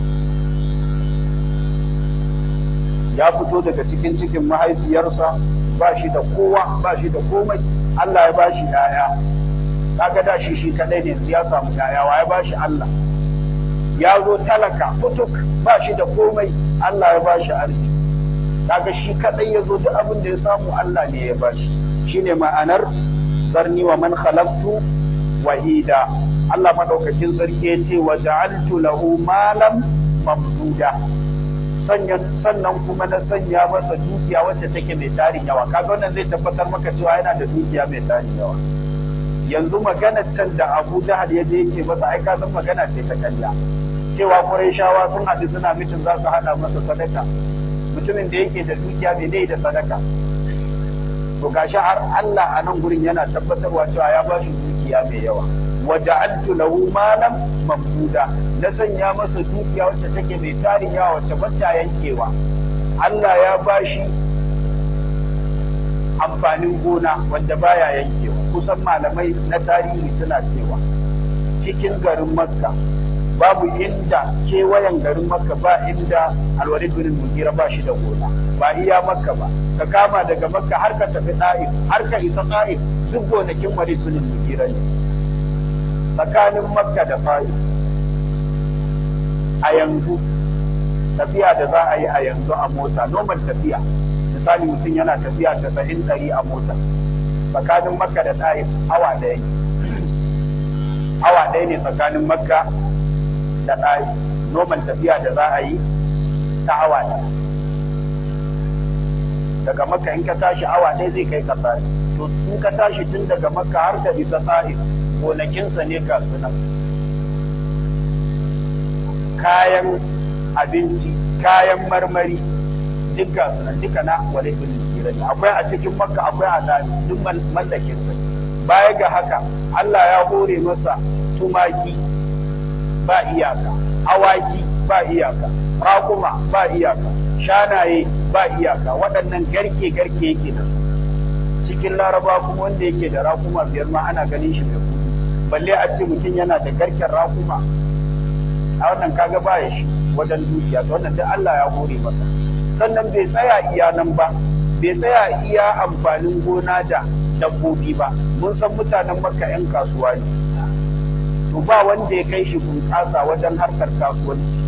ya fito daga cikin cikin mahaifiyarsa ba shi da kowa ba shi da komai Allah ya ba shi yaya kaga da shi shi kadai ne ya samu yaya wa ya ba shi Allah ya zo talaka kutuk ba shi da komai Allah ya ba shi arziki kaga shi kadai ya zo duk abin da ya samu Allah ne ya bashi shine ma'anar zarni wa man khalaqtu wahida Allah madaukakin sarki ya ce wa ja'altu lahu malam mamduda sannan kuma na sanya masa dukiya wacce take mai tarin yawa kaga wannan zai tabbatar maka cewa yana da dukiya mai tarin yawa yanzu magana can da Abu Jahal ya je yake masa ai ka san magana ce ta kanya cewa Qurayshawa sun haɗu suna mitin za su hada masa sadaka mutumin da yake da dukiya mai dai da sadaka to gashi har Allah a nan gurin yana tabbatarwa cewa ya ba shi dukiya mai yawa wa ja'altu lahu malam mamduda na sanya masa dukiya wacce take mai tarin yawa wacce ba ta yankewa Allah ya ba shi amfanin gona wanda baya yankewa kusan malamai na tarihi suna cewa cikin garin Makka babu inda kewayen garin makka ba inda alwalid bin mugira ba shi da gona ba iya makka ba ka kama daga makka har ka tafi ta'if har ka isa ta'if duk gonakin walid bin mugira ne tsakanin makka da ta'if a yanzu tafiya da za a yi a yanzu a mota normal tafiya misali mutum yana tafiya tasa'in ɗari a mota tsakanin makka da ta'if awa ɗaya awa ɗaya ne tsakanin makka da ɗari noman tafiya da za a yi ta awa ɗaya daga makka in ka tashi awa ɗaya zai kai ka tsari to in ka tashi tun daga makka har ka isa tsari gonakinsa ne ga sunan kayan abinci kayan marmari duk ga sunan duka na wale bin ne akwai a cikin makka akwai a tsari duk mallakinsa baya ga haka Allah ya hore masa tumaki ba iyaka awaki ba iyaka raƙuma ba iyaka shanaye ba iyaka waɗannan garke garke yake da su cikin laraba kuma wanda yake da raƙuma biyar ma ana ganin shi mai kuɗi balle a ce mutum yana da garken raƙuma a wannan kaga ba ya shi wajen dukiya to wannan duk Allah ya hore masa sannan bai tsaya iya nan ba bai tsaya iya amfanin gona da dabbobi ba mun san mutanen makka 'yan kasuwa ne to ba wanda ya kai shi bunƙasa wajen harkar kasuwanci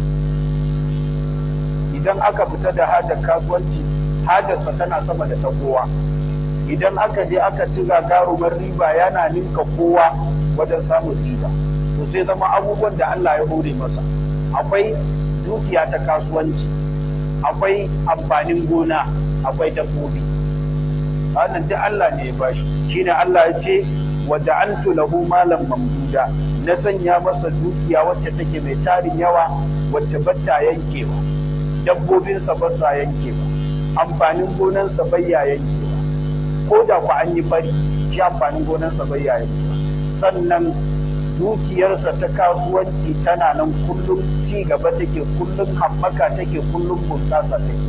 idan aka fita da hajar kasuwanci hajarsa tana sama da ta kowa idan aka je aka ci gagarumar riba yana ninka kowa wajen samun riba to sai zama abubuwan da Allah ya hore masa akwai dukiya ta kasuwanci akwai amfanin gona akwai dabbobi wannan duk Allah ne ya bashi shine Allah ya ce wa ja'altu lahu malan mamduda na sanya masa dukiya wacce take mai tarin yawa wacce batta yankewa dabbobinsa ba sa yankewa amfanin gonansa bai ya yankewa ko da ku an yi fari shi amfanin gonansa bai ya yankewa sannan dukiyarsa ta kasuwanci tana nan kullum ci gaba take kullum haɓaka take kullum bunƙasa take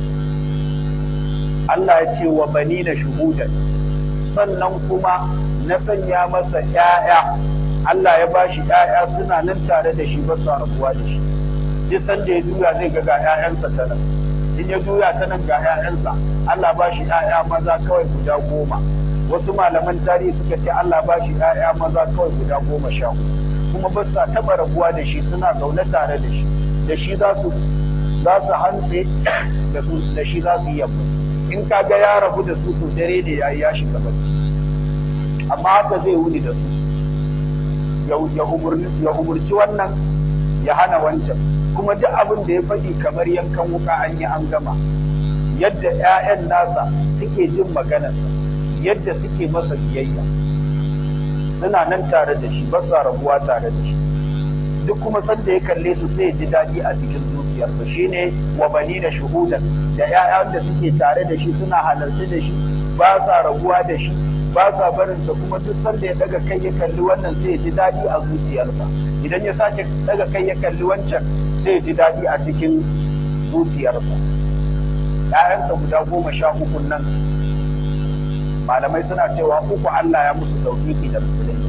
Allah ya ce wa bani na shuhudan sannan kuma na sanya masa ‘ya'ya Allah ya ba shi ‘ya'ya suna nan tare da shi ba su rabuwa da shi duk sanda ya juya zai ga ga ‘ya'yansa ta nan in ya juya ta nan ga ‘ya'yansa Allah ba shi ‘ya'ya maza kawai guda goma wasu malaman tarihi suka ce Allah ba shi ‘ya'ya maza kawai guda goma sha kuma ba sa taɓa rabuwa da shi suna zaune tare da shi da shi za su za su hantse da su da shi za su yi yammaci in ka ga ya rabu da su to dare ne ya ya shiga bacci amma haka zai wuni da su ya umurci wannan ya hana wancan kuma duk abin da ya faɗi kamar yankan wuka an yi an gama yadda 'ya'yan nasa suke jin maganarsa yadda suke masa biyayya suna nan tare da shi ba sa rabuwa tare da shi duk kuma sanda ya kalle su sai ya ji daɗi a cikin zuciyarsa shine wa bani da shuhudan da 'ya'yan da suke tare da shi suna halarci da shi ba sa rabuwa da shi ba sa barinsa kuma duk sanda ya daga kai ya kalli wannan sai ya ji daɗi a zuciyarsa idan ya sake daga kai ya kalli wancan sai ya ji daɗi a cikin zuciyarsa ‘ya'yansa guda goma sha uku nan malamai suna cewa uku Allah ya musu tauhidi da musulunta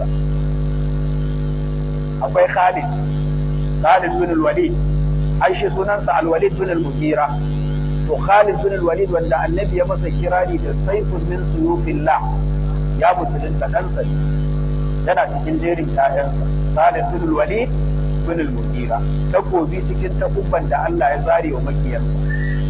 akwai Khalid Khalid bin al-Walid ai shi sunansa al-Walid bin al-Mughira to Khalid bin al-Walid wanda annabi ya masa kirari da saifun min suyufillah ya musulunta ɗansa ne yana cikin jerin ‘ya'yansa Khalid bin al-Walid bin al-Mughira takobi cikin takubban da Allah ya zare wa makiyarsa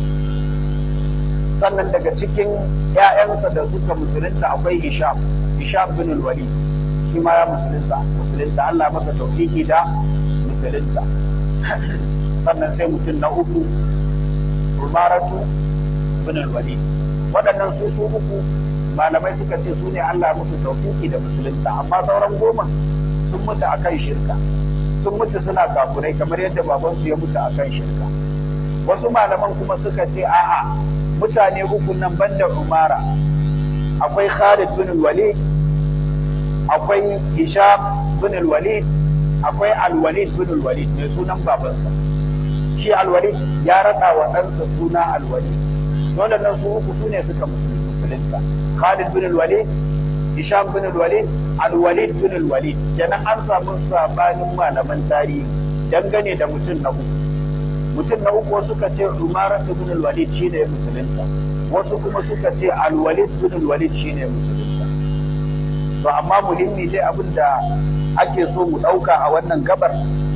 sannan daga cikin ‘ya'yansa da suka musulunta akwai Hisham Hisham bin al-Walid shi ma ya musulunta musulunta Allah masa tauhidi da musulunta sannan sai mutum na uku Umaratu bin al-Walid waɗannan su su uku malamai suka ce su ne Allah musu tauhidi da musulunta amma sauran goma sun mutu akan shirka sun mutu suna kafurai kamar yadda babansu ya mutu akan shirka wasu malaman kuma suka ce a'a mutane uku nan banda Umara akwai Khalid bin Walid akwai Hisham bin Walid akwai Al-Walid bin Walid mai sunan babansa shi Al-Walid ya rada wa ɗansa suna Al-Walid dole nan su uku sune suka musulunta Khalid bin Walid Hisham bin Walid Al-Walid bin Walid kenan an samu sabanin malaman tarihi dangane da mutum na uku mutum na uku suka ce Umar ibn al-Walid shine ya musulunta wasu kuma suka ce al-Walid ibn al-Walid shine ya musulunta to amma muhimmi dai abin da ake so mu dauka a wannan gabar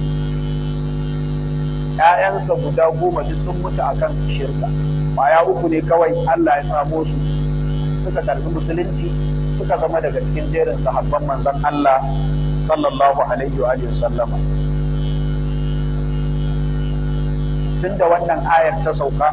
ƴaƴansa guda goma duk sun mutu akan shirka baya uku ne kawai Allah ya samo su suka karbi musulunci suka zama daga cikin jerin sahabban manzon Allah sallallahu alaihi wa sallama tun da wannan ayar ta sauka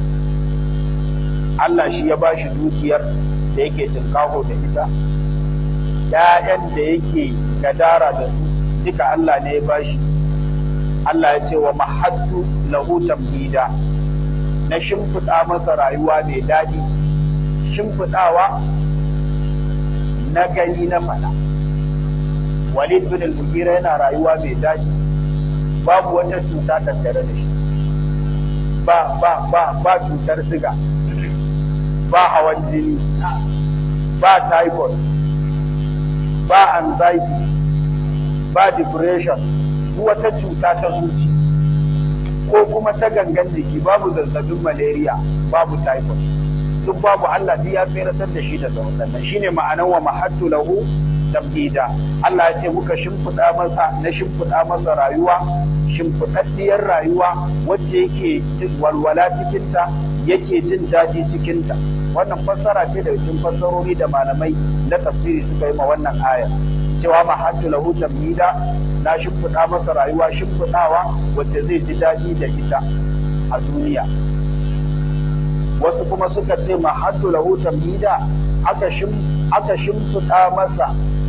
Allah shi ya ba shi dukiyar da yake tunkaho da ita ‘ya'yan da yake gadara da su duka Allah ne ya ba shi Allah ya ce wa mahattu lahu tamhida na shimfiɗa masa rayuwa mai daɗi shimfiɗawa na gani na faɗa walid bin al-mughira yana rayuwa mai daɗi babu wata cuta tattare da shi ba ba ba ba cutar siga ba hawan jini ba typhoid ba anxiety ba depression wata cuta ta zuci ko kuma ta gangan jiki babu zazzabin malaria babu typhoid duk babu Allah ya tseratar da shi daga waɗannan shine ma'anan wa mahattu lahu tamhida Allah ya ce muka shimfiɗa masa na shimfiɗa masa rayuwa shimfiɗaɗɗiyar rayuwa wacce yake walwala cikinta yake jin daɗi cikinta wannan fassara ce da cikin fassarori da malamai na tafsiri suka yi ma wannan aya cewa ma hattu lahu tamhida na shimfiɗa masa rayuwa shimfiɗawa wacce zai ji daɗi da ita a duniya wasu kuma suka ce ma hattu lahu tamhida aka shim aka shimfiɗa masa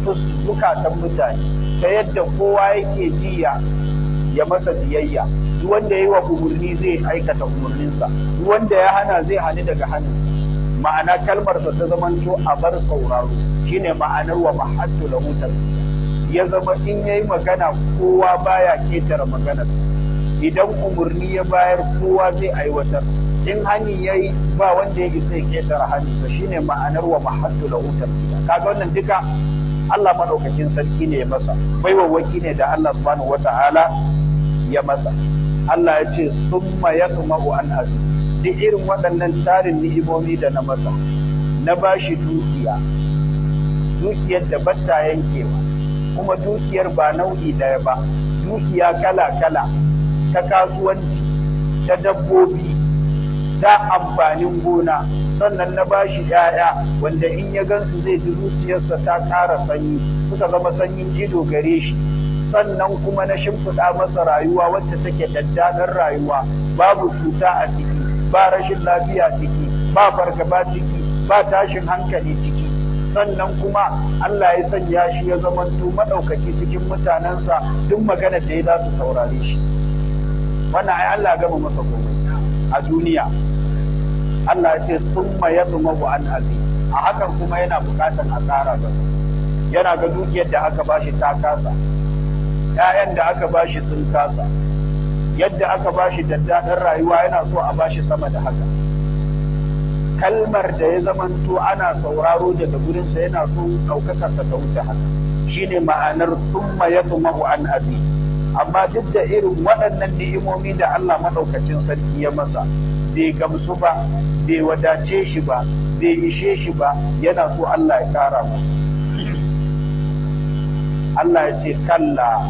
zukatan mutane ta yadda kowa yake jiya ya masa biyayya duk wanda yayi wa umurni zai aikata umurninsa duk wanda ya hana zai hani daga hannunsa ma'ana kalmarsa ta zamanto a bar sauraro shine ma'anar wa mahattu lahu ya zama in yayi magana kowa baya ketare maganar idan umurni ya bayar kowa zai aiwatar in hani yayi ba wanda ya isa ya ketare hannunsa shine ma'anar wa mahattu lahu kaga wannan duka Allah madaukakin sarki ne ya masa baiwawaki ne da Allah subhanahu wata'ala ya masa Allah ya ce summa yatma'u an azu duk irin waɗannan tarin ni'imomi da na masa na bashi dukiya dukiyar da batta yankewa kuma dukiyar ba nau'i daya ba dukiya kala kala ta kasuwanci ta dabbobi ta amfanin gona sannan na bashi ‘ya'ya wanda in ya gansu zai ji zuciyarsa ta ƙara sanyi suka zama sanyin ido gare shi sannan kuma na shimfiɗa masa rayuwa wacce take daddaɗar rayuwa babu cuta a ciki ba rashin lafiya ciki ba fargaba ciki ba tashin hankali ciki sannan kuma Allah ya sanya shi ya zamanto maɗaukaki cikin mutanensa duk magana da ya za su saurare shi wannan ai Allah gama masa komai a duniya Allah ya ce summa yadmahu an azi a hakan kuma yana bukatan a tsara masa yana ga dukiyar da aka bashi ta kasa ƴaƴan da aka bashi sun kasa yadda aka bashi daddaɗin rayuwa yana so a bashi sama da haka kalmar da ya zamanto ana sauraro daga gurinsa yana so ɗaukakarsa ta wuce haka shine ma'anar summa yadmahu an azi amma duk da irin waɗannan ni'imomi da Allah maɗaukacin sarki ya masa bai gamsu ba bai wadace shi ba bai ishe shi ba yana so Allah ya ƙara masa Allah ya ce kalla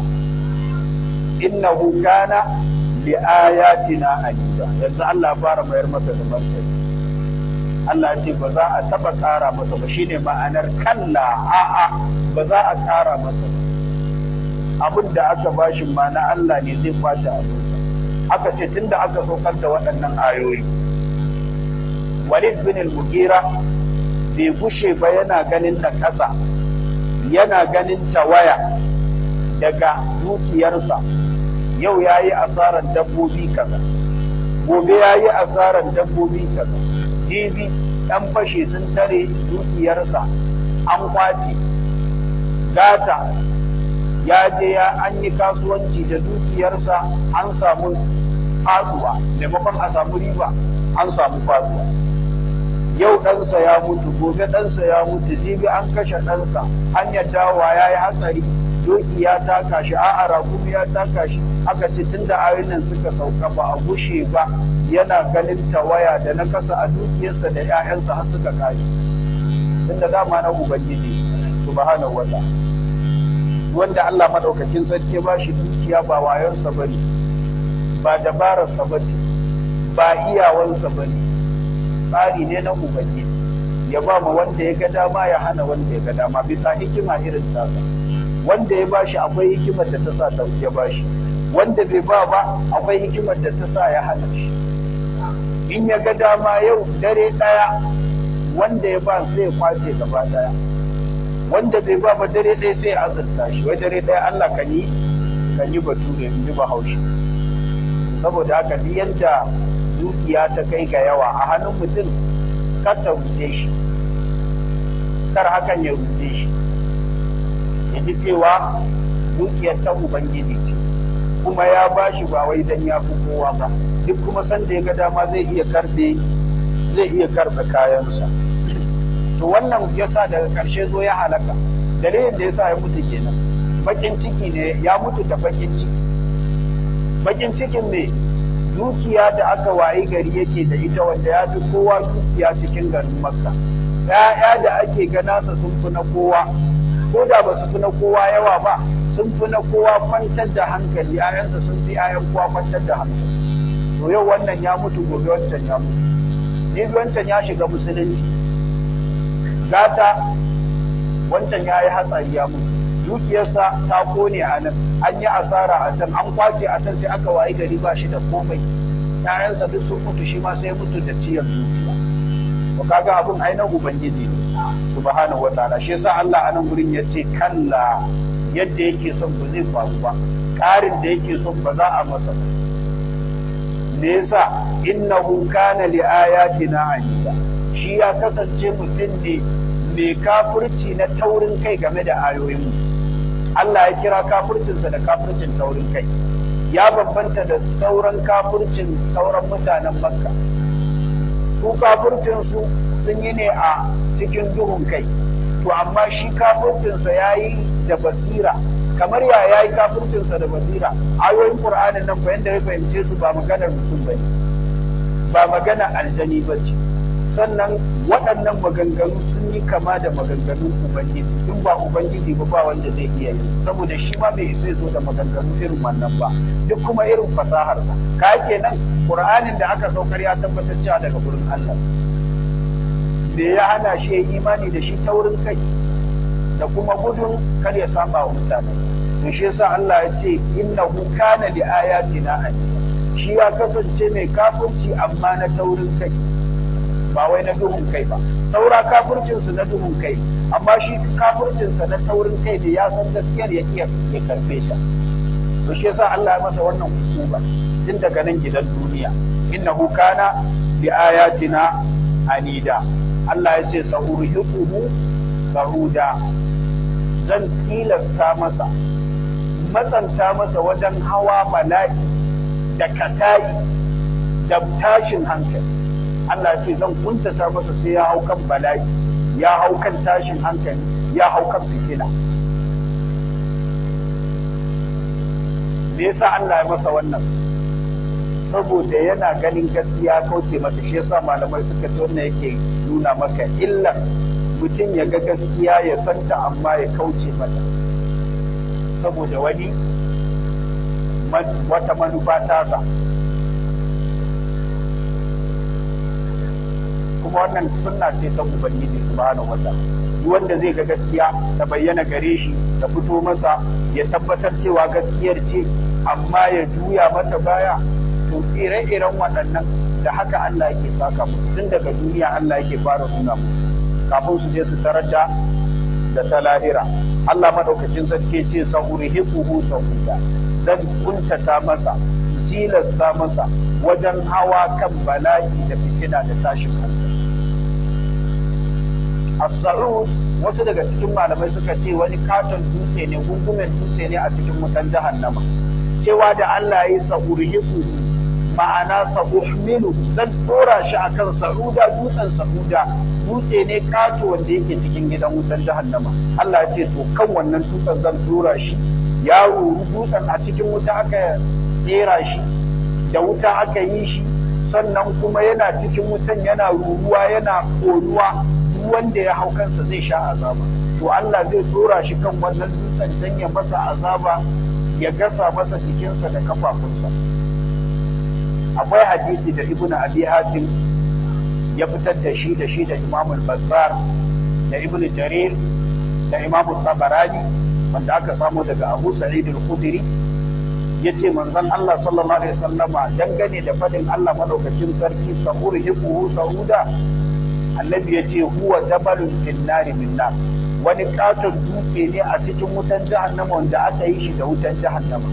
innahu kana li ayatina anida yanzu Allah ya fara mayar masa da martani Allah ya ce ba za a taba ƙara masa ba shine ma'anar kalla a'a ba za a ƙara masa ba abin da aka bashi ma na Allah ne zai kwace abinsa aka ce tunda aka saukar da waɗannan ayoyi Walid bin al-Mughira bai gushe ba yana ganin na kasa yana ganin tawaya daga dukiyarsa yau yayi asaran dabbobi kaza gobe yayi asaran dabbobi kaza jibi dan fashe sun tare dukiyarsa an kwace gata ya je ya an yi kasuwanci da dukiyarsa an samu faduwa maimakon a samu riba an samu faduwa yau ɗansa ya mutu gobe ɗansa ya mutu jibi an kashe ɗansa hanyar dawa ya yi hatsari doki ya taka shi a'a rakumi ya taka shi aka ce tun da ayoyin nan suka sauka ba a gushe ba yana ganin tawaya da na kasa a dukiyarsa da 'ya'yansa har suka kare tun da dama na ubangiji subhanahu wa ta'ala wanda Allah madaukakin sarki ba shi dukiya ba wayonsa ba ne ba dabararsa ba ce ba iyawansa ba ne tsari ne na ubangiji ya ba ma wanda ya ga dama ya hana wanda ya ga dama bisa hikima irin tasa wanda ya bashi akwai hikimar da ta sa ta ya bashi wanda bai ba ba akwai hikimar da ta sa ya hana shi in ya ga dama yau dare daya wanda ya ba sai ya kwace gaba daya wanda bai ba ba dare ɗaya sai azurta shi wai dare ɗaya Allah kan yi kan yi bature in ji bahaushe saboda haka duk yadda dukiya ta kai ga yawa a hannun mutum kar ta rute shi kar hakan ya rute shi ya ji cewa dukiyar ta ubangiji ce kuma ya ba shi ba wai dan ya fi kowa ba duk kuma sanda ya ga dama zai iya karbe zai iya karbe kayansa to wannan yasa daga ƙarshe zo ya halaka dalilin da yasa ya mutu kenan bakin ciki ne ya mutu da bakin ciki bakin cikin ne dukiya da aka wayi gari yake da ita wanda ya fi kowa dukiya cikin garin makka ya'ya da ake ganasa sun fi na kowa ko da ba su fi na kowa yawa ba sun fi na kowa kwantar da hankali ‘ya'yansa sun fi ‘ya'yan kowa kwantar da hankali to yau wannan ya mutu gobe wancan ya mutu ni wancan ya shiga musulunci gata wancan ya yi hatsari ya mutu dukiyarsa ta kone a nan an yi asara a can an kwace a can sai aka wayi gari ba shi da komai ‘ya'yansa duk sun mutu shi ma sai mutu da ciyar zuciya to kaga abin ainihin ubangiji ne subhanahu wataala shi yasa Allah a nan gurin yace kalla yadda yake son ba zai faru ba ƙarin da yake son ba za a masa ba me yasa innahu kana li ayatina anida shi ya kasance mutum ne mai kafirci na taurin kai game da ayoyin mu Allah ya kira kafircinsa da kafircin taurin kai ya bambanta da sauran kafircin sauran mutanen makka su kafircin su sun yi ne a cikin duhun kai to amma shi kafircinsa ya yi da basira kamar ya ya yi kafircinsa da basira ayoyin qur'anin nan fa yanda ya fahimce su ba maganar mutum ba ba magana aljani ba ce sannan waɗannan maganganu sun yi kama da maganganun ubangiji in ba ubangiji ba ba wanda zai iya yi saboda shi ma bai isa zo da maganganu irin wannan ba duk kuma irin fasaharsa ka kenan qur'anin da aka saukar ya tabbatar cewa daga gurin Allah me ya hana shi ya imani da shi taurin kai da kuma gudun kar ya saba wa mutane to shi yasa Allah ya ce innahu kana li ayatina anida shi ya kasance mai kafirci amma na taurin kai ba wai na duhun kai ba saura kafircin su na duhun kai amma shi kafircin sa na taurin kai da ya san gaskiyar ya iya ya karfe ta to shi yasa Allah ya masa wannan hukuma tun daga nan gidan duniya innahu kana li ayatina anida Allah ya ce sa'urhiquhu sahuda zan tilasta masa matsanta masa wajen hawa bala'i da katayi da tashin hankali Allah ya ce zan kuntata masa sai ya hau kan bala'i ya hau kan tashin hankali ya hau kan fitina me yasa Allah ya masa wannan saboda yana ganin gaskiya kauce mata shi yasa malamai suka ce wannan yake nuna maka illa mutum ya ga gaskiya ya santa amma ya kauce mata saboda wani wata manufa tasa kuma wannan sunna ce ta ubangiji subhanahu wata duk wanda zai ga gaskiya ta bayyana gare shi ta fito masa ya tabbatar cewa gaskiyar ce amma ya juya mata baya to ire-iren waɗannan da haka Allah yake saka musu tun daga duniya Allah yake fara nuna musu kafin su je su tarar da da ta lahira Allah madaukakin sarki ce sahurihiquhu sahuda zan kuntata masa tilasta masa wajen hawa kan bala'i da fitina da tashin hankali as-sa'ud wasu daga cikin malamai suka ce wani katon dutse ne gungumen dutse ne a cikin wutan jahannama cewa da Allah ya yi sahurihiquhu ma'ana sa uhmilu zan dora shi akan sa'uda dutsen sa'uda dutse ne kato wanda yake cikin gidan wutar jahannama Allah ya ce to kan wannan dutsen zan dora shi ya ruru dutsen a cikin wuta aka tsera shi da wuta aka yi shi sannan kuma yana cikin wutan yana ruruwa yana koruwa duk wanda ya hau kansa zai sha azaba to Allah zai dora shi kan wannan dutsen dan ya masa azaba ya gasa masa jikinsa da kafafunsa akwai hadisi da ibn abi hatim ya fitar da shi da shi da imam al-bazzar da ibn jarir da imam tabarani wanda aka samu daga abu sa'id al-khudri yace manzon Allah sallallahu alaihi wasallama dangane da fadin Allah madaukakin sarki sahur hibuhu sauda annabi yace huwa jabalun fil nari min nar wani katon dutse ne a cikin wutan jahannama wanda aka yi shi da wutan jahannama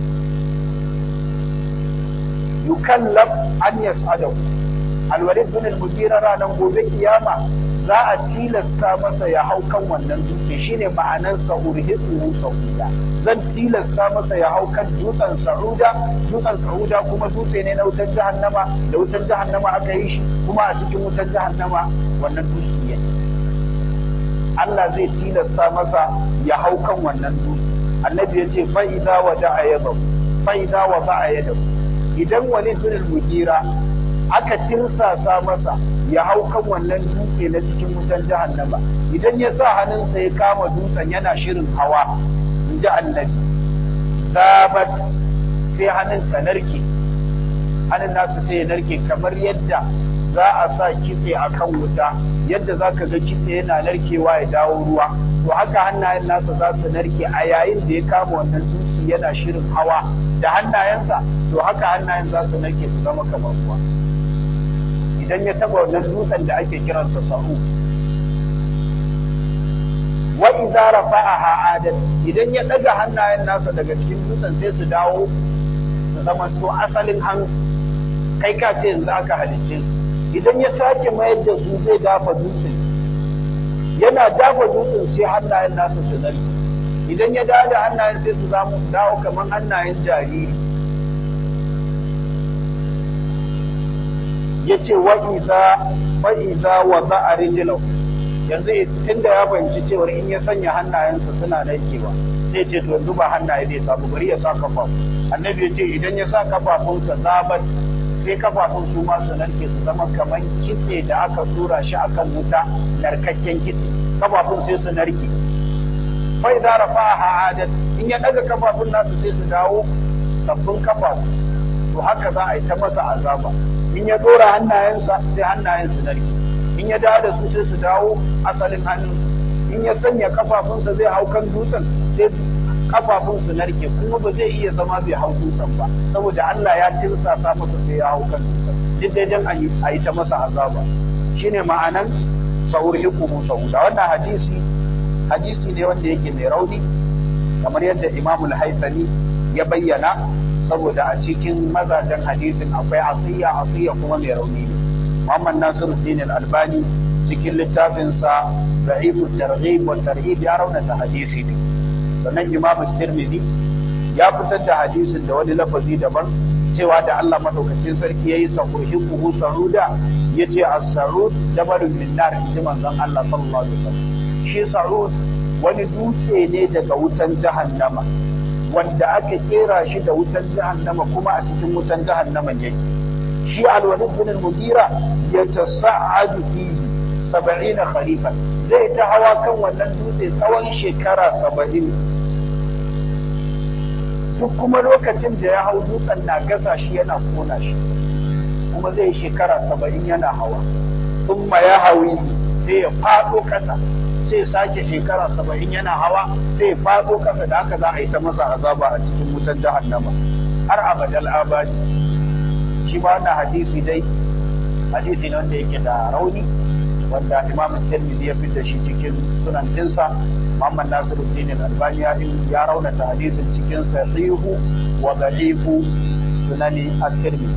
yukallaf an yas'adahu alwalid bin al-mughira ranan gobe kiyama za a tilasta masa ya hau kan wannan dutse shine ma'anar sa'urhiquhu sauda zan tilasta masa ya hau kan dutsen sa'uda dutsen sa'uda kuma dutse ne na wutar jahannama da wutar jahannama aka yi shi kuma a cikin wutar jahannama wannan dutse ne Allah zai tilasta masa ya hau kan wannan dutse annabi ya ce fa idza wada'a yadahu fa idza wada'a yadahu idan wani bin mugira aka tirsasa masa ya hau kan wannan dutse na cikin wutan jahannama idan ya sa hannunsa ya kama dutsen yana shirin hawa in ji annabi zabat sai hannun ta narke hannun nasu sai ya narke kamar yadda za a sa kitse a kan wuta yadda za ka ga kitse yana narkewa ya dawo ruwa to haka hannayen nasa za su narke a yayin da ya kama wannan dutse yana shirin hawa da hannayensa to haka hannayen za su narke su zama kamar ruwa idan ya taba wannan dutsen da ake kiransa sa'u wa idza rafa'aha adat idan ya daga hannayen nasa daga cikin dutsen sai su dawo su zama to asalin hannu kai ka ce yanzu aka halicce su idan ya sake mayar da su zai dafa dutsen yana dafa dutsen sai hannayen nasa su narke idan ya dawo da hannayen sai su dawo kamar hannayen jariri ya ce wa'iza wa za a rijilau yanzu tun da ya fahimci cewar in ya sanya hannayensa suna narkewa sai ce to yanzu ba hannaye zai samu bari ya sa kafafu annabi ya ce idan ya sa kafafunsa zabat sai kafafun su ma su narke su zama kamar kitse da aka tura shi akan wuta narkakken kitse kafafun sai su narke fa idza rafa'aha adat in ya daga kafafun nasu sai su dawo sabbin kafafu to haka za a yi ta masa azaba in ya dora hannayensa sai hannayen su narke in ya dawo da su sai su dawo asalin hannun in ya sanya kafafunsa zai hau kan dutsen sai kafafun su narke kuma ba zai iya zama bai hau dutsen ba saboda Allah ya tirsasa masa sai ya hau kan dutsen duk dai dan a yi ta masa azaba shine ma'anan sahur hikumu sahuda wannan hadisi hadisi ne wanda yake mai rauni kamar yadda Imam al-Haythami ya bayyana saboda a cikin mazajen hadisin akwai asiya asiya kuma mai rauni ne Muhammad Nasiruddin al-Albani cikin littafinsa Da'ifut Targhib wa Tarhib ya raunata hadisi ne sannan Imam Tirmidhi ya fitar da hadisin da wani lafazi daban cewa da Allah madaukakin sarki yayi sahurhiquhu saruda yace as-sarud jabalun min nar inji manzon Allah sallallahu alaihi wasallam shi sarud wani dutse ne daga wutan jahannama wanda aka kera shi da wutan jahannama kuma a cikin wutan jahannama yake shi al-walid bin al-mughira yatasa'adu fihi 70 kharifan zai ta hawa kan wannan dutse tsawon shekara 70 duk kuma lokacin da ya hau dutsen na gasa shi yana kona shi kuma zai shekara 70 yana hawa thumma ya hawi sai ya fado kasa sai sake shekara saba'in yana hawa sai faɗo kasa da haka za a yi ta masa azaba a cikin wutan jahannama har abadal abadi shi ba wannan hadisi dai hadisi ne wanda yake da rauni wanda imam tirmidhi ya fitar shi cikin sunan dinsa Muhammad Nasiruddin Al-Albani ya ya raunata hadisin cikin sahihu wa da'ifu sunani at-Tirmidhi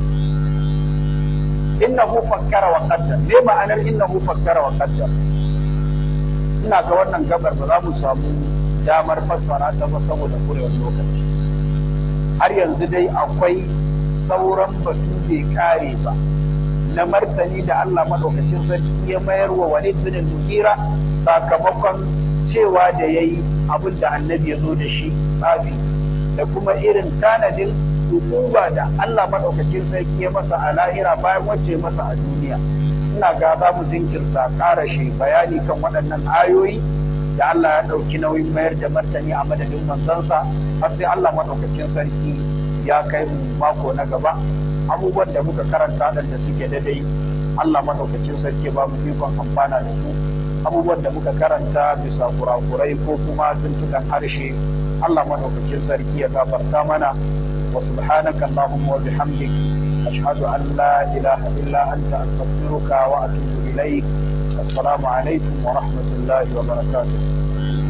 innahu fakkara wa qaddar me ma'anar innahu fakkara wa qaddar ina ga wannan gabar ba za mu samu damar fassara ta ba saboda kurewar lokaci har yanzu dai akwai sauran batu bai kare ba na martani da Allah madaukakin sarki ya mayar wa Walid bin Mughira sakamakon cewa da yayi abin da annabi ya zo da shi tsafi da kuma irin tanadin hukuma da Allah madaukakin sarki ya masa a lahira bayan wacce masa a duniya ina ga za mu jinkirta ƙara shi bayani kan waɗannan ayoyi da Allah ya ɗauki nauyin mayar da martani a madadin manzansa har sai Allah maɗaukakin sarki ya kai mu mako na gaba abubuwan da muka karanta da suke daidai Allah maɗaukakin sarki ba mu ikon amfana da su abubuwan da muka karanta bisa kurakurai ko kuma tuntukan harshe Allah maɗaukakin sarki ya gafarta mana wa subhanaka Allahumma wa bihamdik أشهد أن لا إله إلا أنت أستغفرك وأتوب إليك السلام عليكم ورحمة الله وبركاته